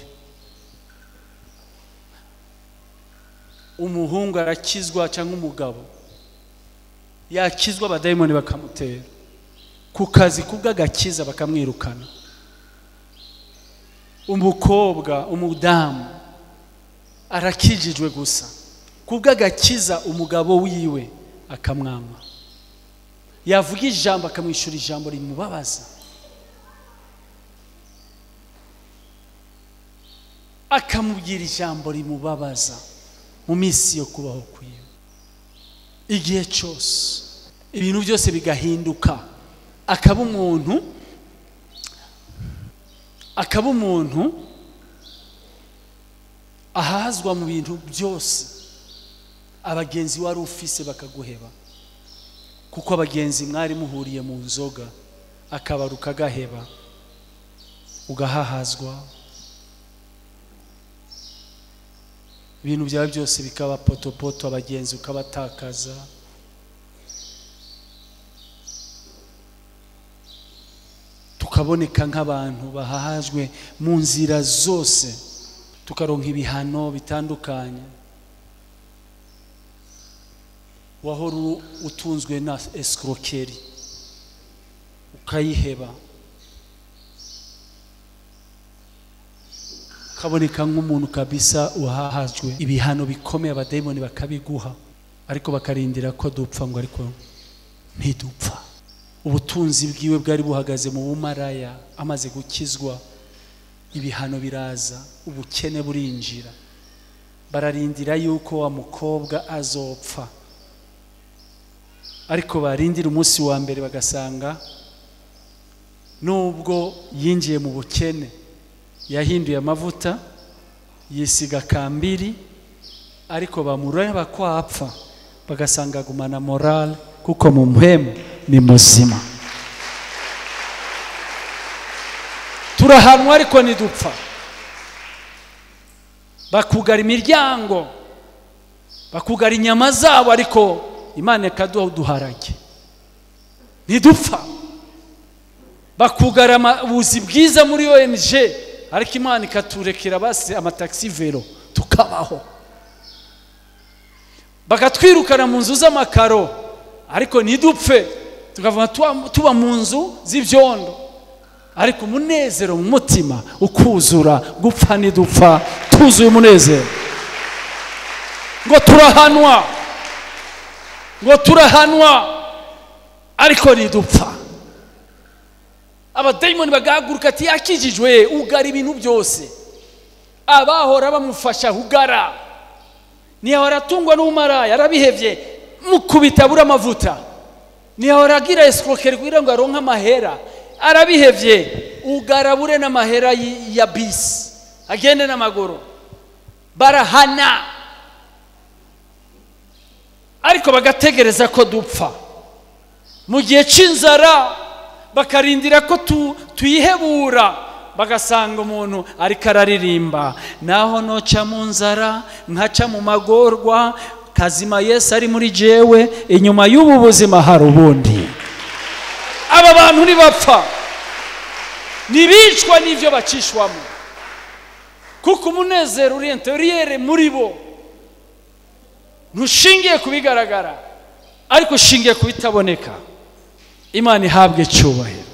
umuhungu arakizwa cyangwa umugabo yakizwa abadayimoni bakamutera ku kazi kubw'agakiza bakamwirukana umukobwa umudamu arakijijwe gusa kubw'agakiza umugabo wiwe akamwama yavuga ijambo akamwishyura ijambo rimubabaza akamubwira ijambo rimubabaza mu minsi yo kubaho kwiwe igihe cyose ibintu byose bigahinduka akaba umuntu akaba umuntu ahazwa mu bintu byose abagenzi wari ufise bakaguheba kuko abagenzi mwari muhuriye mu nzoga akabara ukagaheba ugahahazwa ibintu byawe byose bikaba potopoto abagenzi ukabatakaza tukaboneka nk'abantu bahahajwe mu nzira zose tukaronka ibihano bitandukanye wahora u- utunzwe na escroquerie ukayiheba ukaboneka nk'umuntu kabisa wahahajwe ibihano bikomeye abadayimoni bakabiguha ariko bakarindira ko dupfa ngo ariko ntidupfa ubutunzi bwiwe bwari buhagaze mu bumaraya amaze gukizwa ibihano biraza ubukene burinjira bararindira yuko wa mukobwa azopfa ariko barindira umunsi wa mbere bagasanga nubwo yinjiye mu bukene yahinduye amavuta yisiga kambiri ariko bamureba ko apfa bagasanga agumana morale kuko mu mpemu ni muzima turahanwa ariko ntidupfa bakugara imiryango bakugara inyama zabo ariko imana ikaduha uduharage ntidupfa bakugara ubuzi bwiza muri ONG ariko imana ikaturekera basi amatagisi vero tukabaho bakatwirukana mu nzu z'amakaro ariko ntidupfe tukava tuba mu nzu z'ibyondo ariko umunezero mu mutima ukuzura gupfa ntidupfa tuzuye umunezero ngo turahanwa ngo turahanwa ariko ntidupfa abadayimoni bagahaguruka ati yakijijwe ugara ibintu byose abahora bamufasha ugara ntiyahora atungwa n'umara yarabihebye mukubita abura amavuta ntiyahora agira esikorokeri kugira ngo aronke amahera arabihebye ugarabure n'amahera ya bisi agende n'amaguru barahana ariko bagategereza ko dupfa mu gihe cy'inzara bakarindira ko tuyihebura bagasanga umuntu ariko araririmba naho noca mu nzara nkaca mu magorwa kazima yesu ari muri jewe inyuma y'ubu buzima hari ubundi aba bantu ntibapfa ntibicwa n'ibyo bacishwamo kuko umunezero uri interiyere muri bo ntushingiye ku bigaragara ariko ushingiye ku bitaboneka imana ihabwe icyubahiro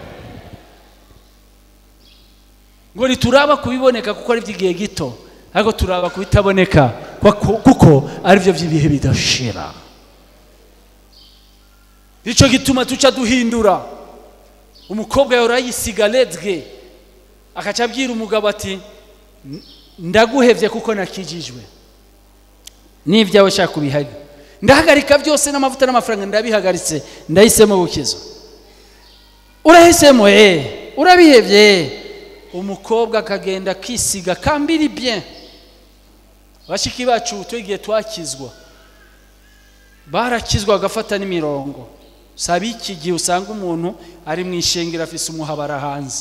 ngo ntituraba ku biboneka kuko ari iby'igihe gito ariko turaba ku bitaboneka kuko ari byo by'ibihe bidashira nicyo gituma tuca duhindura umukobwa yahora yisiga redge akaca abwira umugabo ati ndaguhebye kuko nakijijwe n'ibyawe shaka kubihari ndahagarika byose n'amavuta n'amafaranga ndabihagaritse ndahisemo gukizwa urahisemo eee urabihebye umukobwa akagenda akisiga kambiri bye bashiki bacu igihe twakizwa barakizwa bagafata n'imirongo saba iki gihe usanga umuntu ari mu ishengero afise umuhabara hanze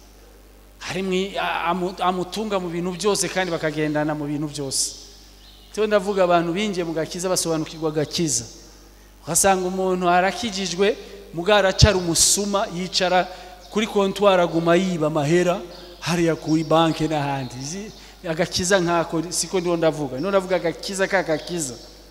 amutunga mu bintu byose kandi bakagendana mu bintu byose tuba ndavuga abantu binjiye mu gakiza basobanukirwa agakiza ugasanga umuntu arakijijwe mugaracara umusuma yicara kuri kontwari aguma yiba amahera hariya kuri banki n'ahandi agakiza nkako siko ndiho ndavuga niho ndavuga agakiza k'agakiza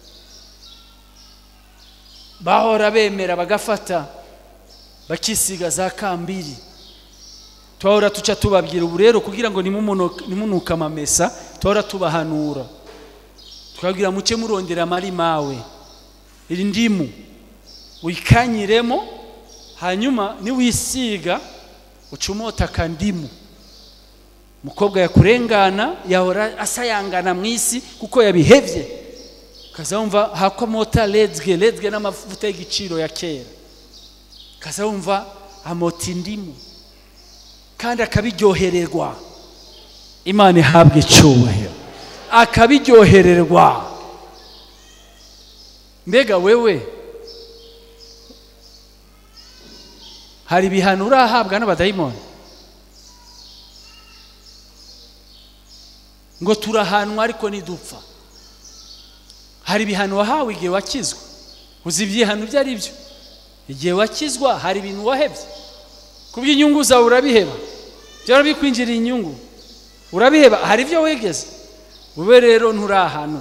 bahora bemera bagafata bakisiga za kambiri tuhora tuca tubabwira ubu rero kugira ngo nimunuke amamesa tuhora tubahanura twabwira muce murondera amari mawe iri ndimu wikanyiremo hanyuma niwisiga uca umota akandimu umukobwa yakurengana yahora asayangana mu isi kuko yabihebye ukaza wumva hakwa mota ledzge ledzge n'amavuta y'igiciro ya kera ukaza wumva amota indimu kandi akabiryohererwa imana ihabwa icyubahiro akabiryohererwa mbega wewe hari ibihano urahabwa n'abadayimoni ngo turahanwa ariko nidupfa hari ibihano wahawe igihe wakizwa uzi ibyihano ibyo ari byo igihe wakizwa hari ibintu wahebye ku bw'inyungu zawe urabiheba byaba bikwinjiriye inyungu urabiheba hari ibyo wegeze ube rero nturahanwa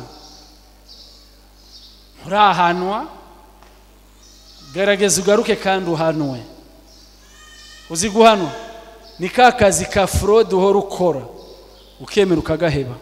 nturahanwa gerageza ugaruke kandi uhanwe uzi guhanwa ni ka kazi ka forode uhora ukora ukemera ukagaheba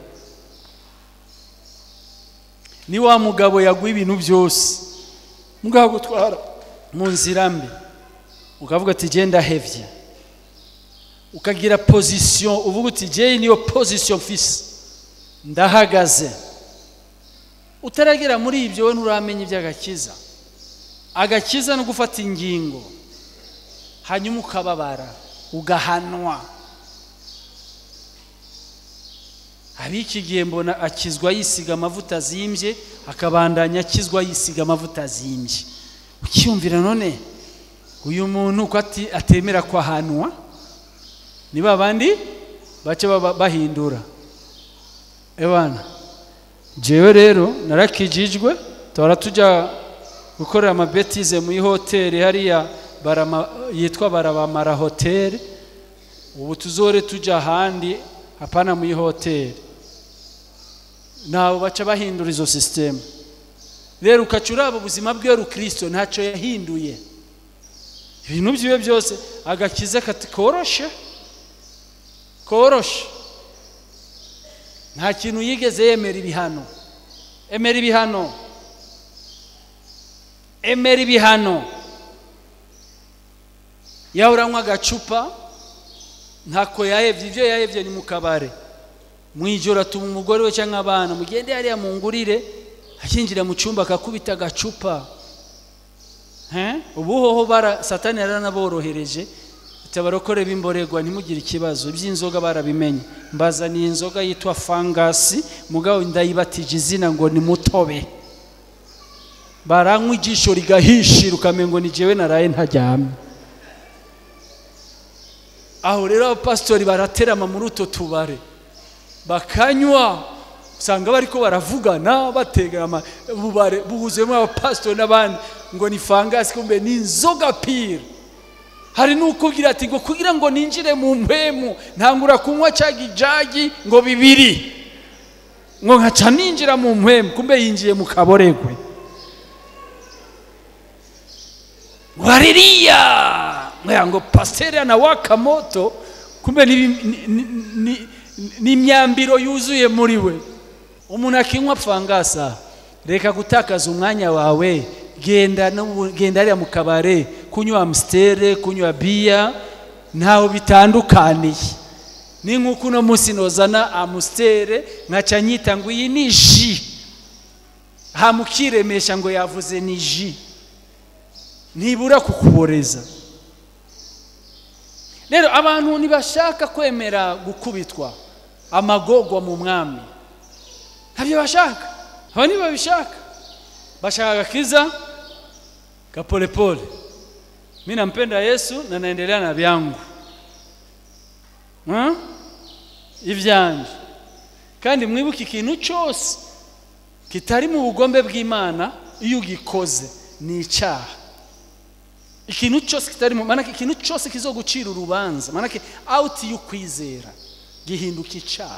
ni wa mugabo yaguha ibintu byose mugabo gutwara mu nzira mbi ukavuga ati genda hevye ukagira pozisiyo uvuga uti jyewe niyo pozisiyo mfise ndahagaze utaragera muri ibyo we nturamenya iby'agakiza agakiza no gufata ingingo hanyuma ukababara ugahanwa abiki gihe mbona akizwa yisiga amavuta azimbye akabandanya akizwa yisiga amavuta azimbye ukiyumvira none uyu muntu ko atemera ko ahanwa ni ba bandi bace bahindura ebana jewe rero narakijijwe tuhora tujya gukorera amabetize muri hoteli hariya yitwa barabamara hoteli ubu tuzore tujya ahandi hapana muri hoteli ntabwo baca bahindura izo sisiteme rero ukaca uraba ubuzima bwe kirisito ntacyo yahinduye ibintu byiwe byose agakiza kati koroshe koroshe nta kintu yigeze yemera ibihano emera ibihano emera ibihano yawe uranywa agacupa ntako yahebye ibyo yahebye ni mu kabare mu ijoro atuma umugore we cyangwa abana mugende hariya mu ngurire akinjira mu cyumba akakubita agacupa ubu hoho satani yaranaborohereje tabarokore b'imborerwa ntimugire ikibazo iby'inzoga barabimenye mbazaniye inzoga yitwa fangasi mugabo ndayibatije izina ngo ni mutobe baranywa ijisho rigahishira ukamenya ngo ni jyewe naraye ntaryamye aho rero abapasitori baraterama muri utwo tubare bakanywa usanga bari ko baravugana batega ububare buhuzemo abapasitori n'abandi ngo ni fangasi kumbe ni inzoga pire hari n'ukubwira ati ngo kugira ngo ninjire mu mpemu ntangura kunywa cya gijagi ngo bibiri ngo nkaca ninjira mu mpemu kumbe yinjiye mu kaboregwe waririya ngo pasiteri anawaka moto kumbe ni imyambiro yuzuye muri we umuntu akinywa pfangasa reka gutakaza umwanya wawe genda genda hariya mu kabare kunywa amusiteri kunywa biya ntaho bitandukaniye ni nk'uko uno munsi nozana amusiteri nkaca nyita ngo iyi ni ji hamukiremesha ngo yavuze ni ji ntibura kukuboreza rero abantu ntibashaka kwemera gukubitwa amagogwa mu mwami ntabyo bashaka aba nibo babishaka bashaka agakiza ka polepole mi nampenda yesu na naendelea na vyangu ivyanje kandi mwibuke ikintu cyose kitari mu bugombe bw'imana iyo ugikoze ni icyaha ikintu cyose kitari mu manake ikintu cyose kizogucira urubanza manake out y'ukwizera gihinduka icyaha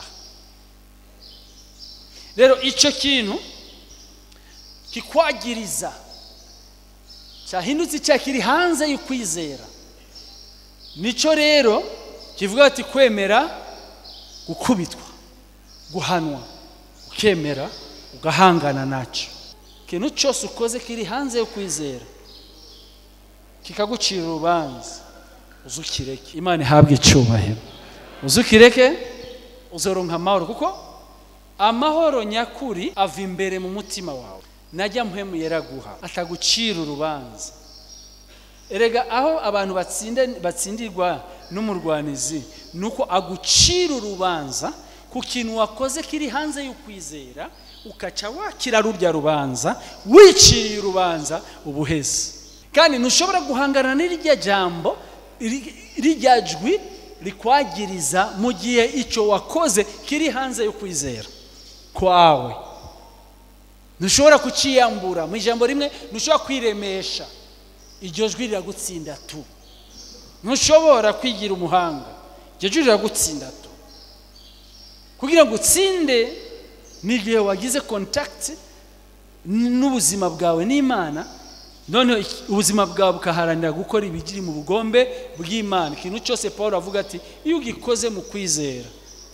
rero icyo kintu kikwagiriza cyahindutse icyaha kiri hanze y'ukwizera nicyo rero kivuga ati kwemera gukubitwa guhanwa ukemera ugahangana nacyo ikintu cyose ukoze kiri hanze yo kwizera kikagucira urubanza uzukireke imana ihabwe icyubahiro uzukireke uzoronka amahoro kuko amahoro nyakuri ava imbere mu mutima wawe najya mpemu yeraguha atagucira urubanza erega aho abantu batsinde- batsindirwa n'umurwanizi ni uko agucira urubanza ku kintu wakoze kiri hanze y'ukwizera ukaca wakira rurya rubanza wiciriye urubanza ubuheze kandi ntushobora guhangana n'irya jambo iri- rirya jwi rikwagiriza mu gihe icyo wakoze kiri hanze y'ukwizera kwawe ntushobora kuciyambura mu ijambo rimwe ntushobora kwiremesha iryo jwi riragutsinda tu ntushobora kwigira umuhanga iryo jwi riragutsinda tu kugira ngo utsinde ni igihe wagize kontakiti n'ubuzima bwawe n'imana noneho iki- ubuzima bwawe bukaharanira gukora ibigiri mu bugombe bw'imana ikintu cyose paul avuga ati iyo ugikoze mu kwizera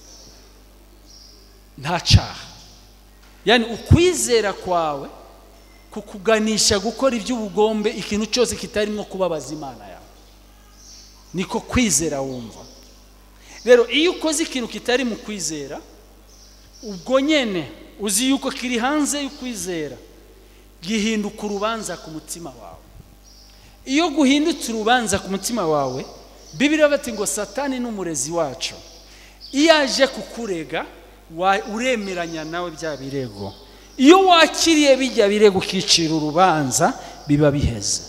nta cyaha yani ukwizera kwawe kukuganisha gukora iby'ubugombe ikintu cyose kitarimo kubabaza imana yawe niko kwizera wumva rero iyo ukoze ikintu kitari mu kwizera ubwo nyine uzi yuko kiri hanze y'ukwizera gihinduka urubanza ku mutima wawe iyo guhindutse urubanza ku mutima wawe bibiri bati ngo satani ni umurezi wacu iyo aje kukurega wa- uremeranya nawe bya birego iyo wakiriye bijya birego ukicira urubanza biba biheze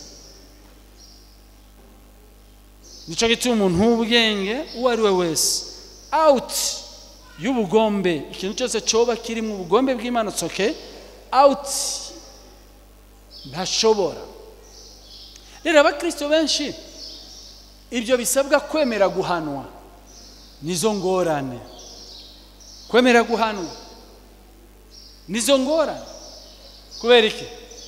nicyo gituma umuntu w'ubwenge uwo ari we wese awuti y'ubugombe ikintu cyose cyoba kiri mu bugombe bw'imana tsoke awuti ntashobora rero abakirisito benshi ibyo bisabwa kwemera guhanwa nizo ngorane kwemera guhanwa nizo ngorane kubera iki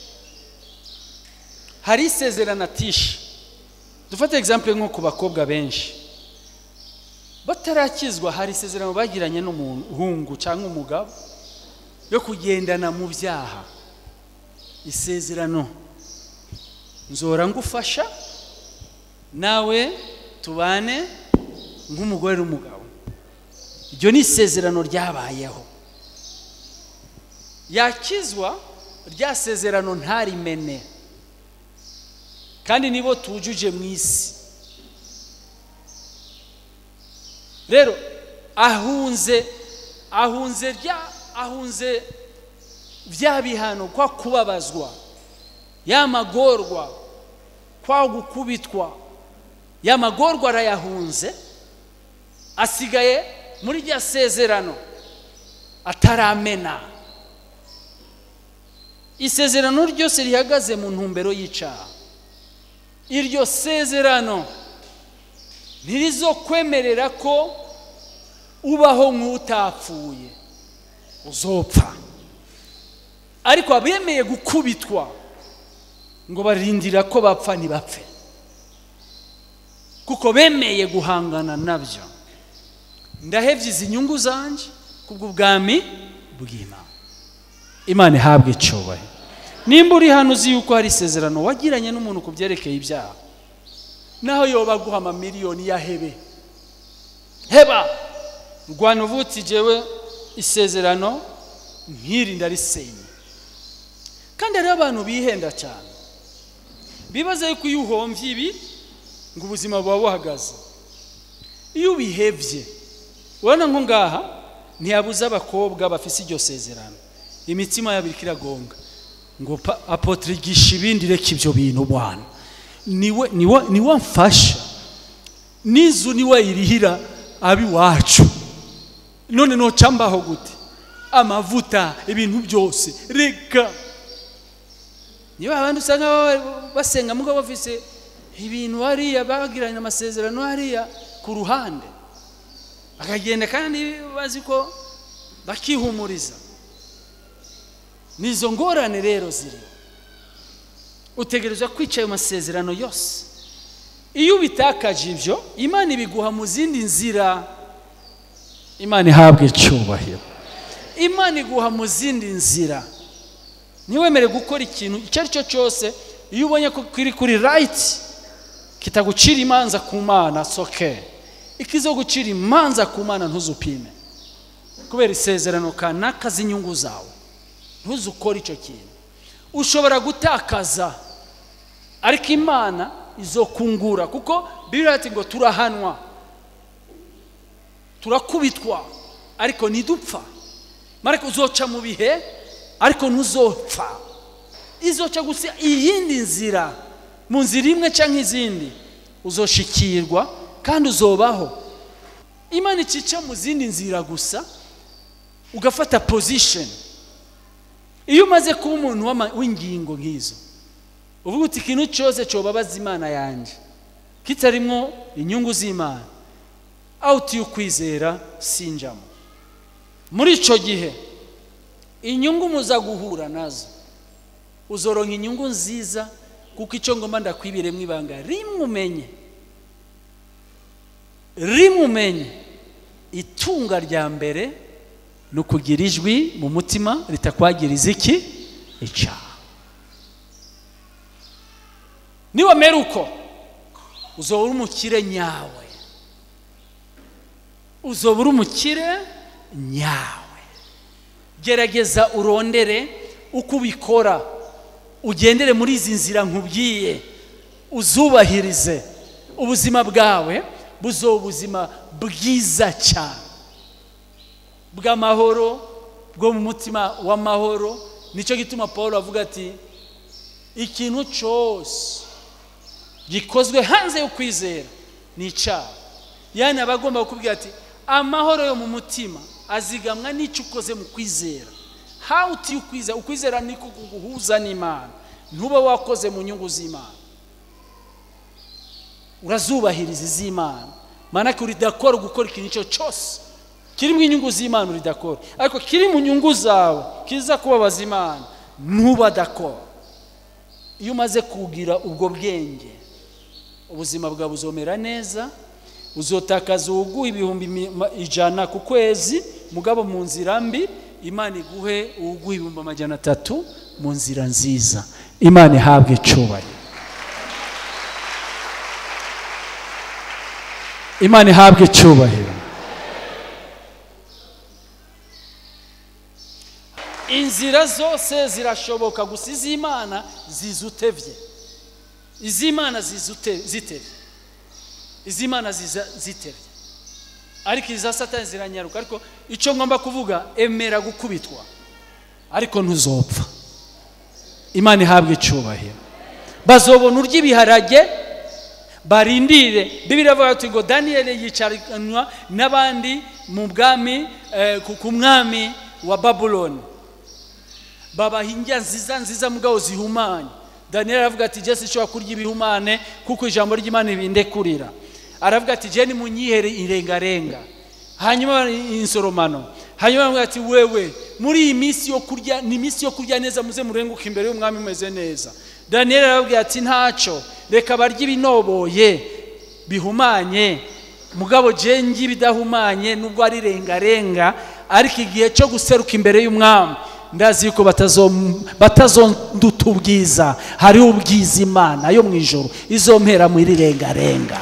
hari isezerano atisha dufate egizample nko ku bakobwa benshi batarakizwa hari isezerano bagiranye n'umuhungu cyangwa umugabo yo kugendana mu byaha isezerano nzora ngufasha nawe tubane nk'umugore n'umugabo iryo ni isezerano ryabayeho yakizwa rya sezerano ntarimene kandi nibo tujuje mu isi rero ahunze ahunze rya ahunze bya bihano kwa kubabazwa ya magorwa kwa gukubitwa ya magorwa arayahunze asigaye muri rya sezerano ataramena isezerano ryose rihagaze mu ntumbero y'icyaha iryo sezerano ntirizokwemerera ko ubaho nk'utapfuye uzopfa ariko abemeye gukubitwa ngo barindira ko bapfa ntibapfe kuko bemeye guhangana nabyo ndahebye izi nyungu zanjye kubw'ubwami bw'imana imana ihabwe icyubahiro nimba uri hano uzi yuko hari isezerano wagiranye n'umuntu ku byerekeye ibyaha naho yoba aguha amamiliyoni ya hebe heba rwanda uvutse igewe isezerano nk'iri ndarisenye kandi hariho abantu bihenda cyane bibaza yuko iyo uhombye ibi ngo ubuzima buba buhagaze iyo ubihebye urabona nko ngaha ntiyabuze abakobwa bafite iryo sezerano imitima yabo iragonga ngo apotre gisha ibindi reka ibyo bintu bwana niwe niwe niwe mfasha n'izu niwe irihira ab'iwacu none nocambaho gute amavuta ibintu byose reka niba abandi usanga basenga mugabo bafise ibintu hariya bagiranye amasezerano hariya ku ruhande bakagenda kandi bazi ko bakihumuriza nizo ngorane rero ziri utegereza kwica ayo masezerano yose iyo ubitakaje ibyo imana ibiguha mu zindi nzira imana ihabwa icyubahiro imana iguha mu zindi nzira ntiwemere gukora ikintu icyo ari cyo cyose iyo ubonye ko kiri kuri rayiti kitagucira imanza ku mana soke ikizo gucira imanza ku mana ntuzupime kubera isezerano kanaka z'inyungu zawe ntuze ukore icyo kintu ushobora gutakaza ariko imana izokungura kuko bibiri ati ngo turahanwa turakubitwa ariko ntidupfa mariko uzoca mu bihe ariko ntuzopfa izoca gusa iyindi nzira mu nzira imwe cyangwa izindi uzoshikirwa kandi uzobaho imana ikica mu zindi nzira gusa ugafata position iyo umaze kuba umuntu w'ama- w'ingingo nk'izo uvuga uti ikintu cyose cyobabaza imana yanjye kitarimo inyungu z'imana awuti y'ukwizera sinjamo muri icyo gihe inyungu muza guhura nazo uzoronka inyungu nziza kuko icyo ngomba ndakwibiremo ibanga rimwe umenye rimwe umenye itunga rya mbere ni ukugira ijwi mu mutima ritakwagiriza iki icyaha niwamera uko uzoba uri umukire nyawe uzoba uri umukire nyawe gerageza urondere uko ubikora ugendere muri izi nzira nkubwiye uzubahirize ubuzima bwawe buzoba ubuzima bwiza cyane bw'amahoro bwo mu mutima w'amahoro nicyo gituma paul avuga ati ikintu cyose gikozwe hanze yo kwizera ni icyaha yani aba agomba kukubwira ati amahoro yo mu mutima azigamwa n'icyo ukoze mu kwizera how to ukwizera ukwizera niko kuguhuza n'imana ntuba wakoze mu nyungu z'imana urazubahiriza iz'imana manake uridakora gukora ikintu icyo cyose kiri mu inyungu z'imana uridakora ariko kiri mu nyungu zawe kiza kubabaza imana ntuba dakora iyo umaze kugira ubwo bwenge ubuzima bwawe buzomera neza uzotakaza uwuguha ibihumbi mi- ma- ijana ku kwezi mugabo mu nzira mbi imana iguhe uwuguha ibihumbi amajana atatu mu nzira nziza imana ihabwe icubahiro imana ihabwe icyubahiro inzira zose zirashoboka gusa iz'imana ziza utevye iz'imana ziza ute- zitevye iz'imana ziza zitevye ariko iza satani ziranyaruka ariko icyo ngomba kuvuga emera gukubitwa ariko ntuzopfa imana ihabwe icyubahiro bazobona urya ibiharage barindire bibiri avuga ati ngo daniyeli yicaranwa n'abandi mu bwami eh, ku- ku mwami wa babuloni babaha indya nziza nziza mugabo zihumanye daniyeli aravuga ati jesi ishobora kurya ibihumane kuko ijambo ry'imana ibindekurira aravuga ati jeni munyihere irengarenga hanyuma insoromano hanyuma aravuga ati wewe muri iyi minsi yo kurya ni iminsi yo kurya neza muze murenguke imbere y'umwami mumeze neza daniyeli arababwira ati ntacyo reka barye ibinoboye bihumanye mugabo jengi bidahumanye nubwo ari rengarenga ariko igihe cyo guseruka imbere y'umwami ndazi yuko batazom- batazonduta ubwiza hariho ubwiza imana yo mu ijoro izompera muri rengarenga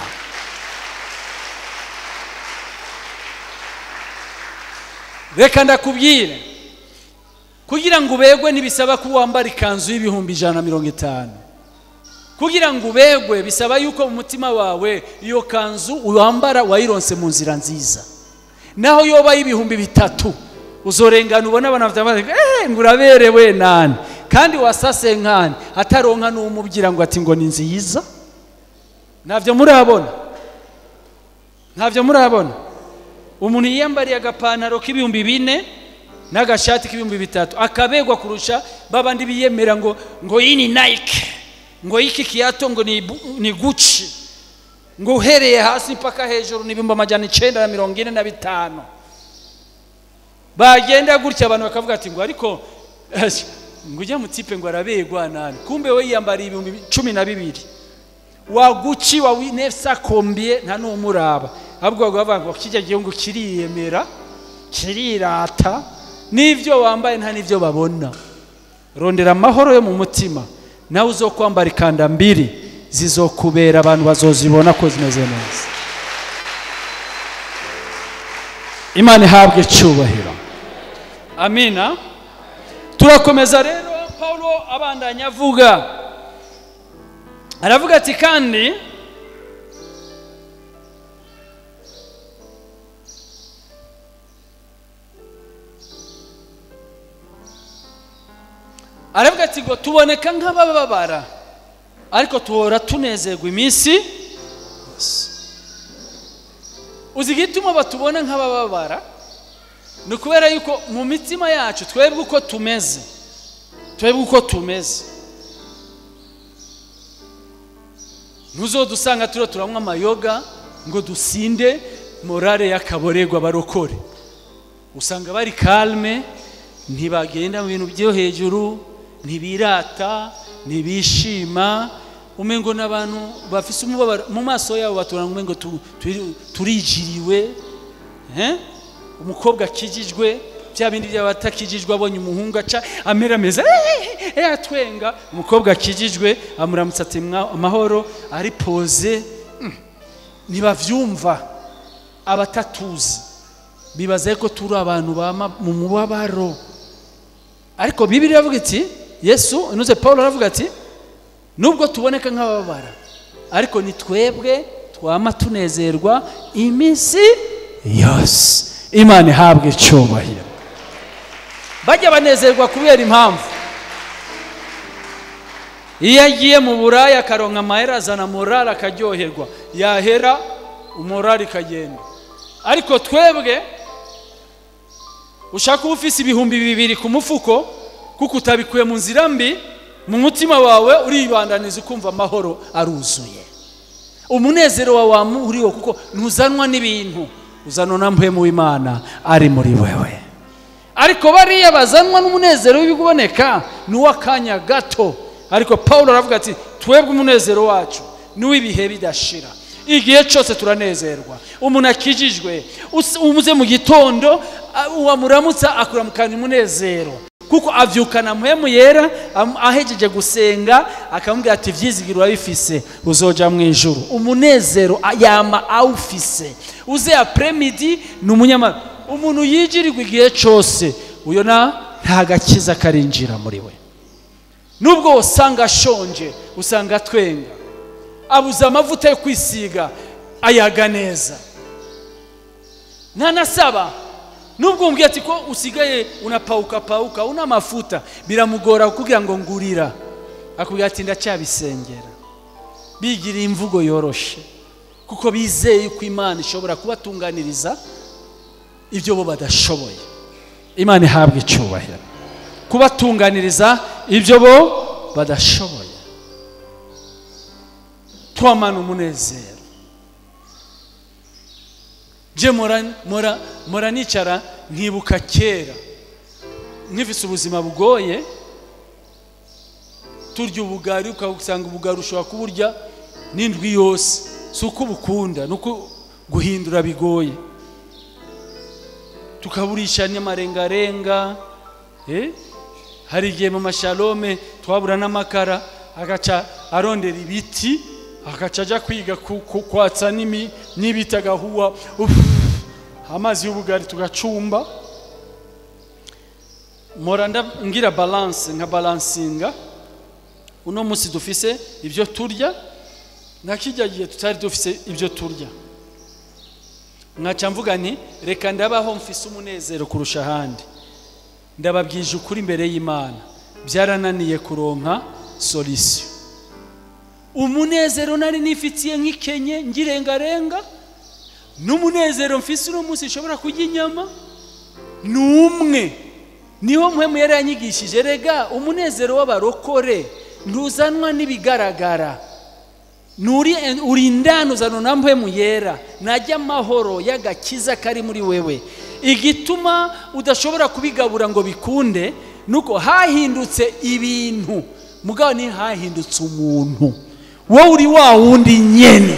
reka ndakubwire kugira ngo ubegwe ntibisaba ko wambara ikanzu y'ibihumbi ijana na mirongo itanu kugira ngo ubegwe bisaba yuko mu mutima wawe iyo kanzu wambara wayironse mu nzira nziza naho yoba y'ibihumbi bitatu uzorengana ubona abana bafite amazi eee ngo uraberewe nani kandi wasase nkani ataronka n'umubwira ngo ati ngo ni nziza ntabyo murabona ntabyo murabona umuntu yiyambariye agapantaro k'ibihumbi bine n'agashati k'ibihumbi bitatu akabegwa kurusha babandi biyemera ngo ngo iyi ni nike ngo iki kiyato ngo ni, bu- ni guci ngo uhereye hasi mpaka hejuru ni ibihumbi amajana icyenda na mirongo ine na bitanu bagenda gutya abantu bakavuga ati ngo ariko eh, ngo ujya mu tipe ngo arabegwa nani kumbe we yiyambariye ibihumbi cumi na bibiri waguci wa winefsa kombie nta n'umuraba ahubwo bavuga ngo kijya gihugu kiriyemera kirirata n'ibyo wambaye nta n'ibyo babona rondera amahoro yo mu mutima nawe uzo kwambara ikanda mbiri zizokubera abantu bazozibona ko zimeze neza imana ihabwe icyubahiro amina turakomeza rero paul abandanya avuga aravuga ati kandi aravuga ati ngo tuboneka nk'abababara ariko tuhora tunezerwa iminsi yose uzi igituma batubona nk'abababara ni ukubera yuko mu mitima yacu twebwe uko tumeze twebwe uko tumeze ntuzodusanga turiho turanywa amayoga ngo dusinde morale y'akaborerwa barokore usanga bari kalme ntibagenda mu bintu byo hejuru ntibirata ntibishima umengo n'abantu bafise umubabaro mu maso yabo batura umengo tu- turi- turijiriwe eh? umukobwa akijijwe bya bindi by'abatakijijwe abonye umuhungu aca amera ameze "Eh, eh, atwenga umukobwa akijijwe amuramutsa ati "Mwa- amahoro ari poze Mm. ntibavyumva abatatuzi bibaza ko turi abantu bama mu mubabaro ariko bibiri iravuga iti yesu inuze paul aravuga ati nubwo tuboneka nk'ababara ariko ni twebwe twama tunezerwa iminsi yose imana ihabwe icyubahiro bajya banezerwa kubera impamvu iyo agiye mu buraya akaronka amahera azana morali akaryoherwa yahera umorali ikagenda ariko twebwe ushaka uba ufise ibihumbi bibiri ku mufuko kuko utabikuye mu nzira mbi mu mutima wawe uribandaniza ukumva amahoro aruzuye umunezero wawe wamuriwo kuko ntuzanwa n'ibintu uzanwa na mpemu w'imana ari muri wewe ariko bariya bazanwa n'umunezero w'ibiboneka ni uw'akanya gato ariko paul aravuga ati twebwe umunezero wacu ni uw'ibihe bidashira igihe cyose turanezerwa umuntu akijijwe us- umuze mu gitondo a- uwamuramutsa akuramukana umunezero kuko avyukana muhemu yera am- ahejeje gusenga akamubwira ati vyizigiro urabifise uzoja mu ijuru umunezero a- yama awufise uze apremidi ni umunyama umuntu yijirirwa igihe cyose uyo na nta gakiza karinjira muri we nubwo usanga ashonje usanga atwenga abuze amavuta yo kwisiga ayaga neza ntanasaba nubwo umbwiye ati ko usigaye unapauka pauka una mafuta biramugora kugira ngo ngurira akubwira ati ndacyabisengera bigiriye imvugo yoroshe kuko bizeye ko imana ishobora kubatunganiriza ibyo bo badashoboye imana ihabwa icyubahiro kubatunganiriza ibyo bo badashoboye twamana umunezero je mora mora mora nicara nkibuka kera nkifise ubuzima bugoye turya ubugari ukasanga ubugari ushobora kuburya n'indwi yose si uko ubukunda ni uko guhindura bigoye tukaburisha n'amarengarenga eh? hari igihe mu mashalome twabura n'amakara agaca arondera ibiti agaca ajya kwiga ku- ku- kwatsa n'imi- n'ibiti agahuha Uff, amazi y'ubugari tugacumba mpora nda- ngira balance nka balansinga uno munsi dufise ibyo turya nka kijya gihe tutari dufise ibyo turya nkaca mvuga nti reka ndabaho mfise umunezero kurusha ahandi ndababwije ukuri imbere y'imana byarananiye kuronka solisiyo umunezero nari nifitiye nk'ikenye ngirengarenga n'umunezero mfise uno munsi nshobora kurya inyama ni umwe niho mpemu yari yanyigishije rega umunezero w'abarokore ntuzanwa n'ibigaragara Nuri, uri indani uzana na mpemu yera najya amahoro y'agakiza kari muri wewe igituma udashobora kubigabura ngo bikunde nuko hahindutse ibintu mugabo ntihahindutse umuntu wowe uri wa wundi nyene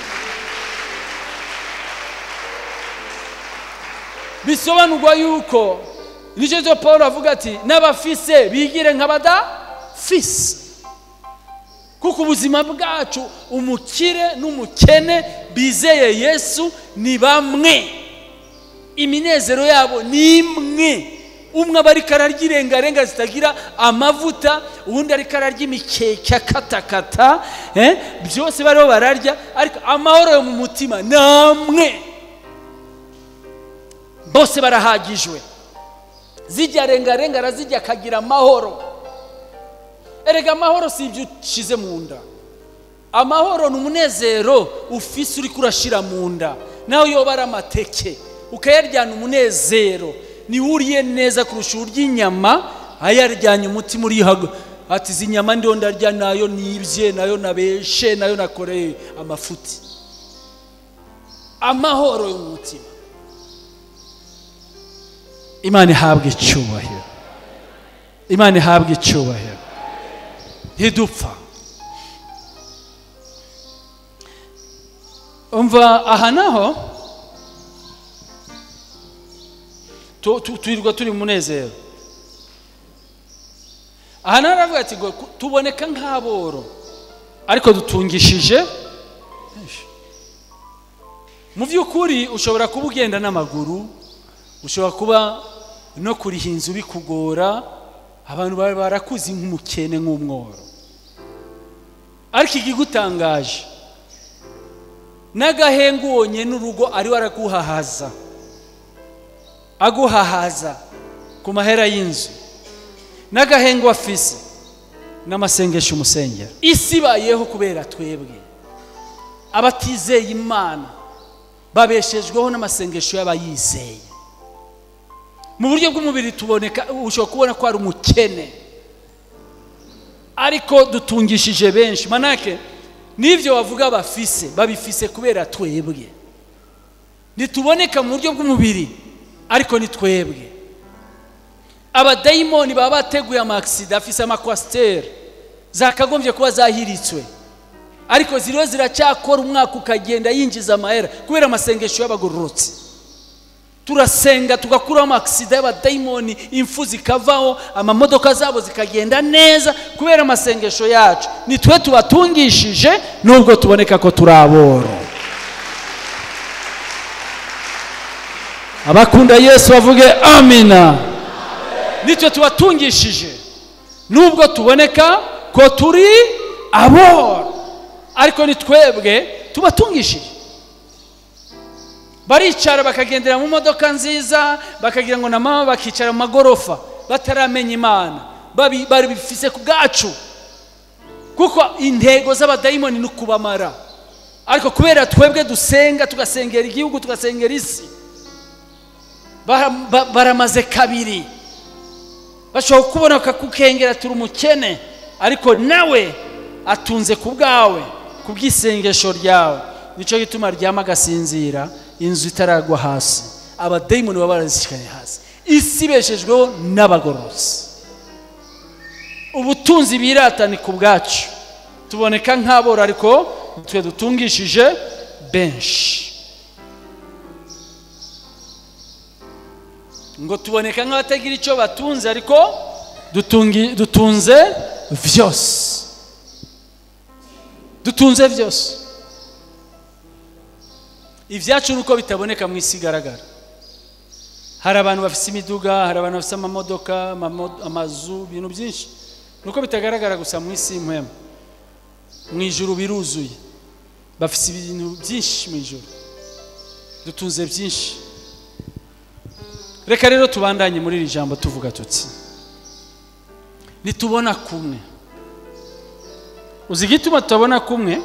bisobanurwa yuko nicyo cyo paul avuga ati n'abafise bigire nk'abadafise kuko ubuzima bwacu umukire n'umukene bizeye yesu ni bamwe iminezero yabo ni imwe umwe aba ariko ararya irengarenga zitagira amavuta uwundi ariko ararya imikeke akatakata eh, byose bariho bararya ariko amahoro yo mu mutima ni amwe bose barahagijwe zijya rengarenga arazijya akagira amahoro erega amahoro si ibyo ushyize mu nda amahoro ni umunezero ufise uri kurashira mu nda nawe yoba ari amateke ukayaryana umunezero niwuriye neza kurusha urya inyama ayaryanye umutima urihaga ati izi nyama ndiho ndarya nayo nibye nayo nabeshe nayo nakoreye amafuti amahoro yo mu mutima imana ihabwa icyubahiro imana ihabwa icyubahiro ntidupfa umva aha naho tu- tu- twirirwa turi mu munezero aha naho aravuga ati ngo ku- tuboneka nk'aboro ariko dutungishije mu by'ukuri ushobora kuba ugenda n'amaguru ushobora kuba no kuriha inzu bikugora abantu baba barakuzi nk'umukene nk'umworo ariko ikigutangaje n'agahengu wonye n'urugo ariwe araguhahaza aguhahaza ku mahera y'inzu n'agahengu afise n'amasengesho umusengera isi ibayeho kubera twebwe abatizeye imana babeshejweho n'amasengesho y'abayizeye mu buryo bw'umubiri tuboneka ushobora kubona ko ari umukene ariko dutungishije benshi manake n'ibyo bavuga bafise babifise kubera twebwe ntituboneka mu buryo bw'umubiri ariko ni twebwe abadayimoni baba bateguye amakisida afise amakwasiteri zakagombye kuba zahiritswe ariko ziriho ziracyakora umwaka ukagenda yinjiza amahera kubera amasengesho y'abagororotsi turasenga tugakuraho amakisida y'abadayimoni impfu zikavaho amamodoka zabo zikagenda neza kubera amasengesho yacu ni twe tubatungishije nubwo tuboneka ko turi aboro abakunda yesu bavuge amina nitwe tubatungishije nubwo tuboneka ko turi aboro ariko ni twebwe tubatungishije baricara bakagendera mu modoka nziza bakagira ngo na mama bakicara mu magorofa bataramenya imana babi- babifise ku bwacu kuko intego z'abadayimoni ni ukubamara ariko kubera twebwe dusenga tugasengera igihugu tugasengera isi bara- ba- baramaze kabiri bashobora kubona bakakukengera turi umukene ariko nawe atunze ku bwawe ku bw'isengesho ryawe nicyo gituma aryama agasinzira inzu itaragwa hasi abadayimoni baba barazishikanye hasi isi ibeshejweho n'abagorozi ubutunzi birata ni ku bwacu tuboneka nk'aboro ariko twe dutungishije benshi ngo tuboneka nk'abatagira icyo batunze ariko dutungi- dutunze vyose dutunze byose ibyacu ni uko bitaboneka mu isi igaragara hari abantu bafite imiduga hari abantu bafite amamodoka amamo- amazu ibintu byinshi ni uko bitagaragara gusa mu isi y'impuhemu mu ijuru biruzuye bafite ibintu byinshi mu ijuru dutunze byinshi reka rero tubandanye muri iri jambo tuvuga tuti nitubona kumwe uzi igituma tutabona kumwe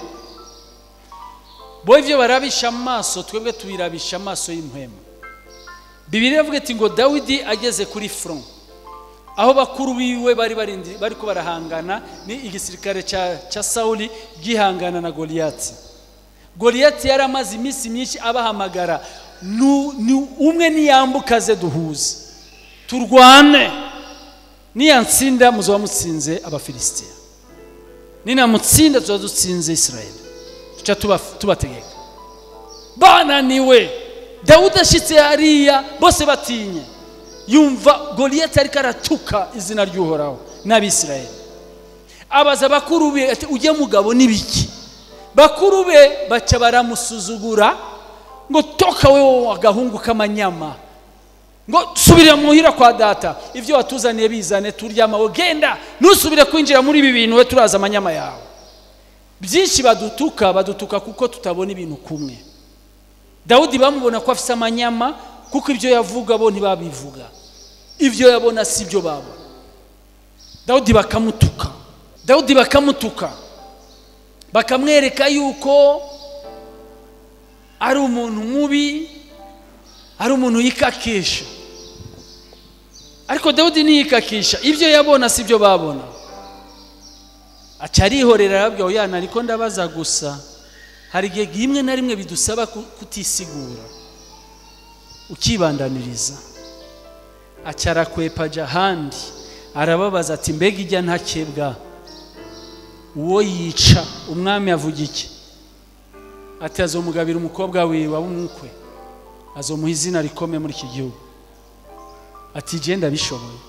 bo ibyo barabisha amaso twebwe tubirabisha amaso y'impuhemu bibiri iravuga iti ngo dawidi ageze kuri front aho bakuru biwe bari barindi bari ko barahangana ni igisirikare cya cya sawuli gihangana na goliyati goliyati yari amaze iminsi myinshi abahamagara Nu- ni umwe niyambukaze duhuze turwane niyantsinda muzaba mutsinze abafilisitiya ninamutsinda tuba dutsinze isirayeli tuca tuba- tubategeka bananiwe dawudi ashyitse hariya bose batinye yumva goliyati ariko aratuka izina ry'uhoraho n'abisirayeli abaza bakuru be ati ujye mugabo n'ibiki bakuru be baca baramusuzugura ngo toka wewe agahungu k'amanyama ngo subira muhira kwa data ibyo watuzaniye bizane turyamawe genda ntusubire kwinjira muri ibi bintu we turaza amanyama yawe byinshi badutuka badutuka kuko tutabona ibintu kumwe dawudi bamubona ko afite amanyama kuko ibyo yavuga bo ntibabivuga ibyo yabona si byo babona dawudi bakamutuka dawudi bakamutuka bakamwereka yuko ari umuntu mubi ari umuntu yikakisha ariko dawudi ntiyikakisha ibyo yabona si byo babona aca arihorera arabwira oya ariko ndabaza gusa hari igihe rimwe na rimwe bidusaba kutisigura ukibandaniriza aca arakwepa ajya ahandi arababaza ati mbega ijya ntakebwa uwo yica umwami avuga iki ati azomugabira umukobwa wiwe w'umukwe azomuha izina rikomeye muri iki gihugu ati genda bishoboye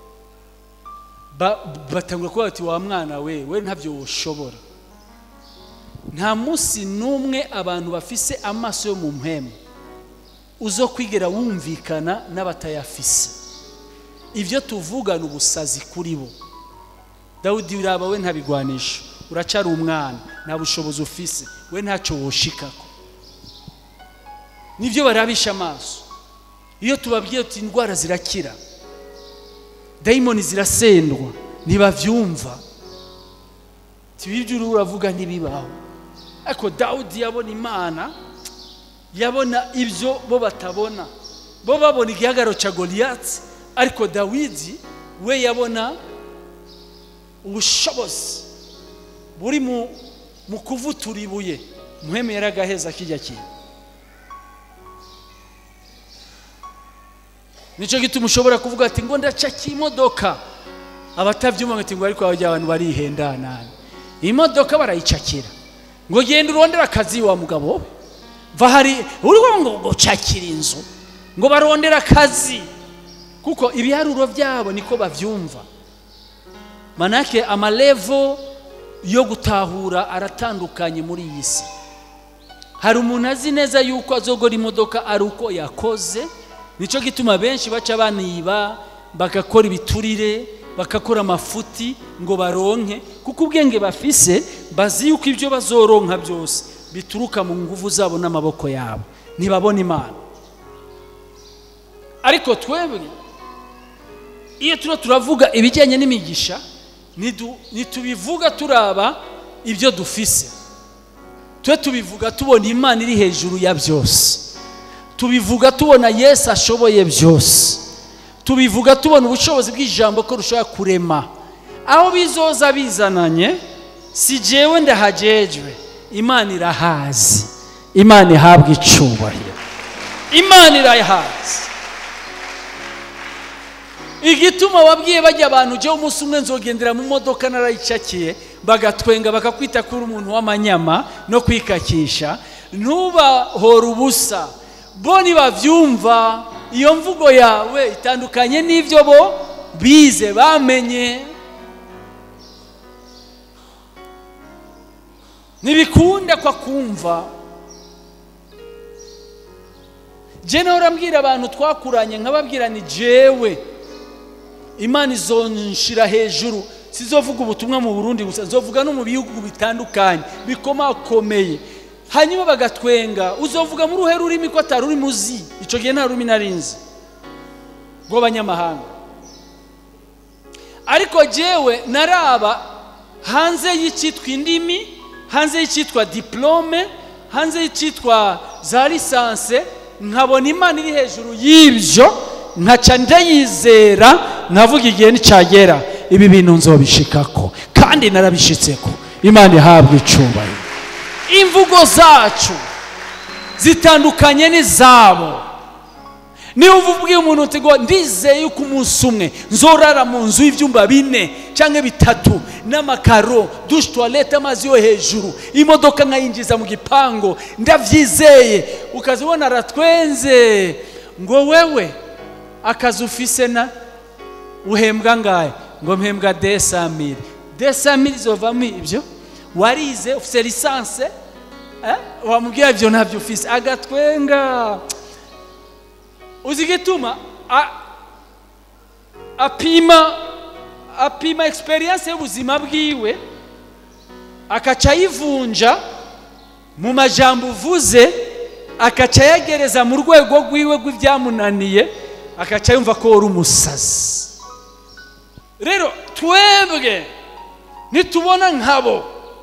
batangura kuba bati wa mwana we we ntabyo ushobora nta munsi n'umwe abantu bafise amaso yo mu mpemu uzo kwigera wumvikana n'abatayafise ibyo tuvugana ubusazi kuri bo dawudi uraba we ntabigwanisha uracara umwana nta bushobozi ufise we ntacyo woshikako nibyo barabisha amaso iyo tubabwiye tuti indwara zirakira dayimoni zirasendwa ntibabyumva ibyo uravuga ntibibaho ariko dawudi yabona imana yabona ibyo bo batabona bo babona igihagararo cya goliyatsi ariko dawidi we yabona ubushobozi buri mu kuvutura ibuye muheme yaragaheza kijya kintu nicyo gituma ushobora kuvuga ati ngo ndacaka imodoka abatabyumva ngo ngo ariko abajya abantu barihendanana imodoka barayicakira ngo genda urondere akazi wa mugabo we va hari uriho ngo ngo cakira inzu ngo barondere akazi kuko ibiharuro byabo niko babyumva manake amarevo yo gutahura aratandukanye muri iyi si hari umuntu azi neza yuko azogora imodoka ari uko yakoze nicyo gituma benshi baca baniba bagakora ibiturire bagakora amafuti ngo baronke kuko ubwenge bafise bazi yuko ibyo bazoronka byose bituruka mu nguvu zabo n'amaboko yabo ntibabona imana ariko twebwe iyo turiho turavuga ibijyanye n'imigisha ntitubivuga turaba ibyo dufise twe tubivuga tubona imana iri hejuru ya byose tubivuga tubona yesu ashoboye byose tubivuga tubona ubushobozi bw'ijambo ko rushobora kurema aho bizoza bizananye si jewe ndahagejwe imana irahazi imana ihabwa icubahiro imana irahazi igituma wabwiye bajya abantu ujyeho umunsi umwe nzogendera mu modoka narayicakiye bagatwenga bakakwita kuri umuntu w'amanyama no kwikakisha ntubahore ubusa bo ntibabyumva iyo mvugo yawe itandukanye n'ibyo bo bize bamenye ntibikunda kwa kumva jena urambwira abantu twakuranye nkababwira ni jewe imana izonshira hejuru sizovuga ubutumwa mu burundi gusa nzovuga no mu bihugu bitandukanye bikomakomeye hanyuma bagatwenga uzovuga muri uruhe rurimi ko atari urimo uzi icyo gihe nta rurimi narinzi rw'abanyamahanga ariko jewe naraba hanze y'icyitwa indimi hanze y'icyitwa diplome hanze y'icyitwa za lisanse nkabona imana iri hejuru y'ibyo nkaca ndayizera nkavuga igihe nticyagera ibi bintu nzobishikako kandi narabishitseko imana ihabwa icubahiro imvugo zacu zitandukanye n'izabo niba ubwiye umuntu uti ngo ndizeye yuko umunsi umwe nzorara mu nzu y'ibyumba bine cyangwa bitatu n'amakaro dushe tuwarete amazi yo hejuru imodoka nkayinjiza mu gipangu ndabyizeye ukazibona aratwenze ngo wewe akazi ufise na uhembwa ngahe ngo mpembwa desamire desamire zovamo ibyo warize ufite lisanse Eh? wamubwira ibyo ntabyo ufise agatwenga uzi igituma A- apima apima experience y'ubuzima bwiwe akaca ayivunja mu majambo uvuze akaca ayagereza mu rwego rwiwe rw'ibyamunaniye akaca yumva ko wari umusazi rero twebwe nitubona nkabo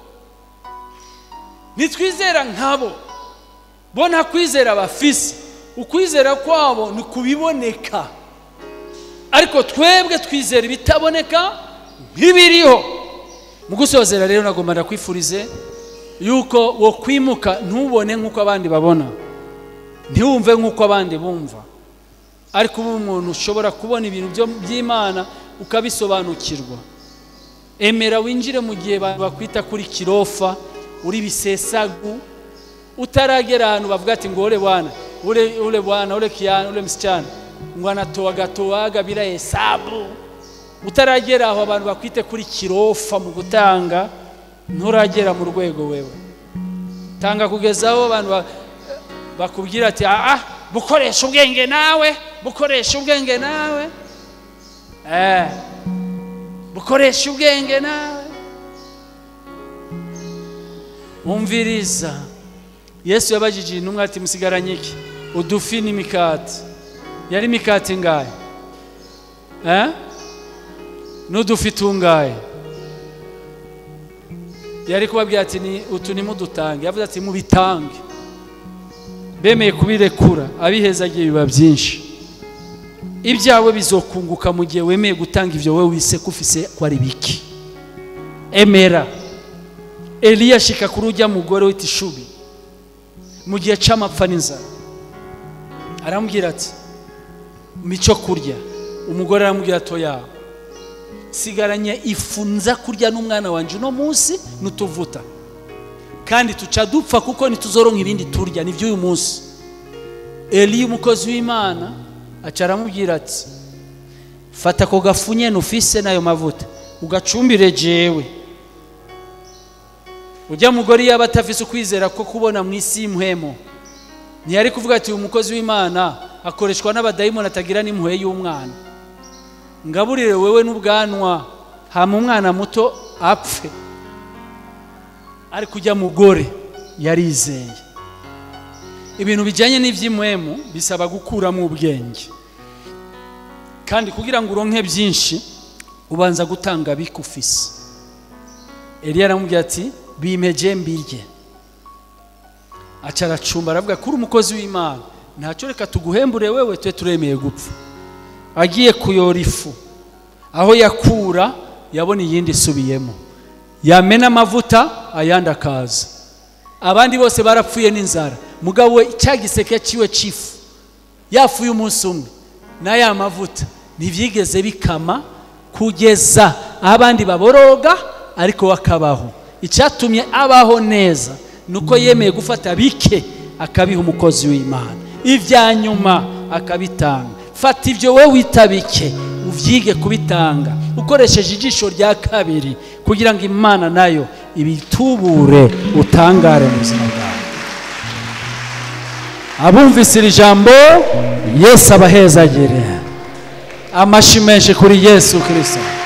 nitwizera nkabo bo nta kwizera bafise ukwizera kwabo ni kubiboneka ariko twebwe twizera ibitaboneka nk'ibiriho mu gusozera rero nagomba ndakwifurize yuko wo kwimuka ntubone nk'uko abandi babona ntiwumve nk'uko abandi bumva ariko uba umuntu ushobora kubona ibintu byo- by'imana ukabisobanukirwa emera winjire mu gihe abantu bakwita kuri kirofa uri bisesagu utaragera ahantu bavuga ati ngo ule bwana ule, ule bwana ule kiana ule msichana ngo anatoaga toaga bila hesabu utaragera aho abantu bakwite kuri kirofa mu gutanga nturagera mu rwego wewe tanga kugeza aho abantu ba- bakubwira ati ah bukoresha ubwenge nawe bukoresha ubwenge nawe eh bukoresha ubwenge nawe umviriza yesu yabajije intumwa ati musigaranye iki udufi n'imikati yari imikati ingahe eh? n'udufi tungahe yari kubabwira ati ni utu nimudutange yavuze ati mubitange bemeye kubirekura abihezagiye biba byinshi ibyawe bizokunguka mu gihe wemeye gutanga ibyo wowe wise ko ufise ko ari biki emera eliya ashika kuri ujya mugore wita ishubi mu gihe c'amapfa n'inzara aramubwira ati mico kurya umugore aramubwira atoya sigaranye ifu nza kurya n'umwana wanjye uno munsi n'utuvuta kandi tuca dupfa kuko ntituzoronka ibindi turya ni by'uyu munsi eliya umukozi w'imana aca aramubwira ati fata ako gafu nyene ufise n'ayo mavuta ugacumbire jewe ujya mugore yaba atafise ukwizera ko kubona mu isi y'impuhemo ntiyari kuvuga ati uyu mukozi w'imana akoreshwa n'abadayimoni atagira n'impuhwe y'umwana ngaburire wewe n'ubwanwa hama umwana muto apfe ariko ujya mugore yarizeye ibintu bijyanye n'iby'impuhemu bisaba gukuramo ubwenge kandi kugira ngo uronke byinshi ubanza gutanga bikufise eliya aramubwira ati bimeje mbirye aca aracumba aravuga kuri umukozi w'imana ntacyo reka tuguhembure wewe tube turemeye gupfa agiye kuyora ifu aho yakura yabona iyindi isubiyemo yamena amavuta ayandi akaza abandi bose barapfuye n'inzara mugabo we cya giseke ciwe c'ifu yafuye umunsi umwe na ya mavuta ntibyigeze bikama kugeza aho abandi baboroga ariko we akabaho icyatumye abaho neza ni uko yemeye gufata bike akabiha umukozi w'imana ibya nyuma akabitanga fata ibyo wowe wita bike ubyige kubitanga ukoresheje ijisho rya kabiri kugira ngo imana nayo ibitubure utangare mu buzima bwawe abumvise iri jambo yesu abahezagire amashi menshi kuri yesu kirisito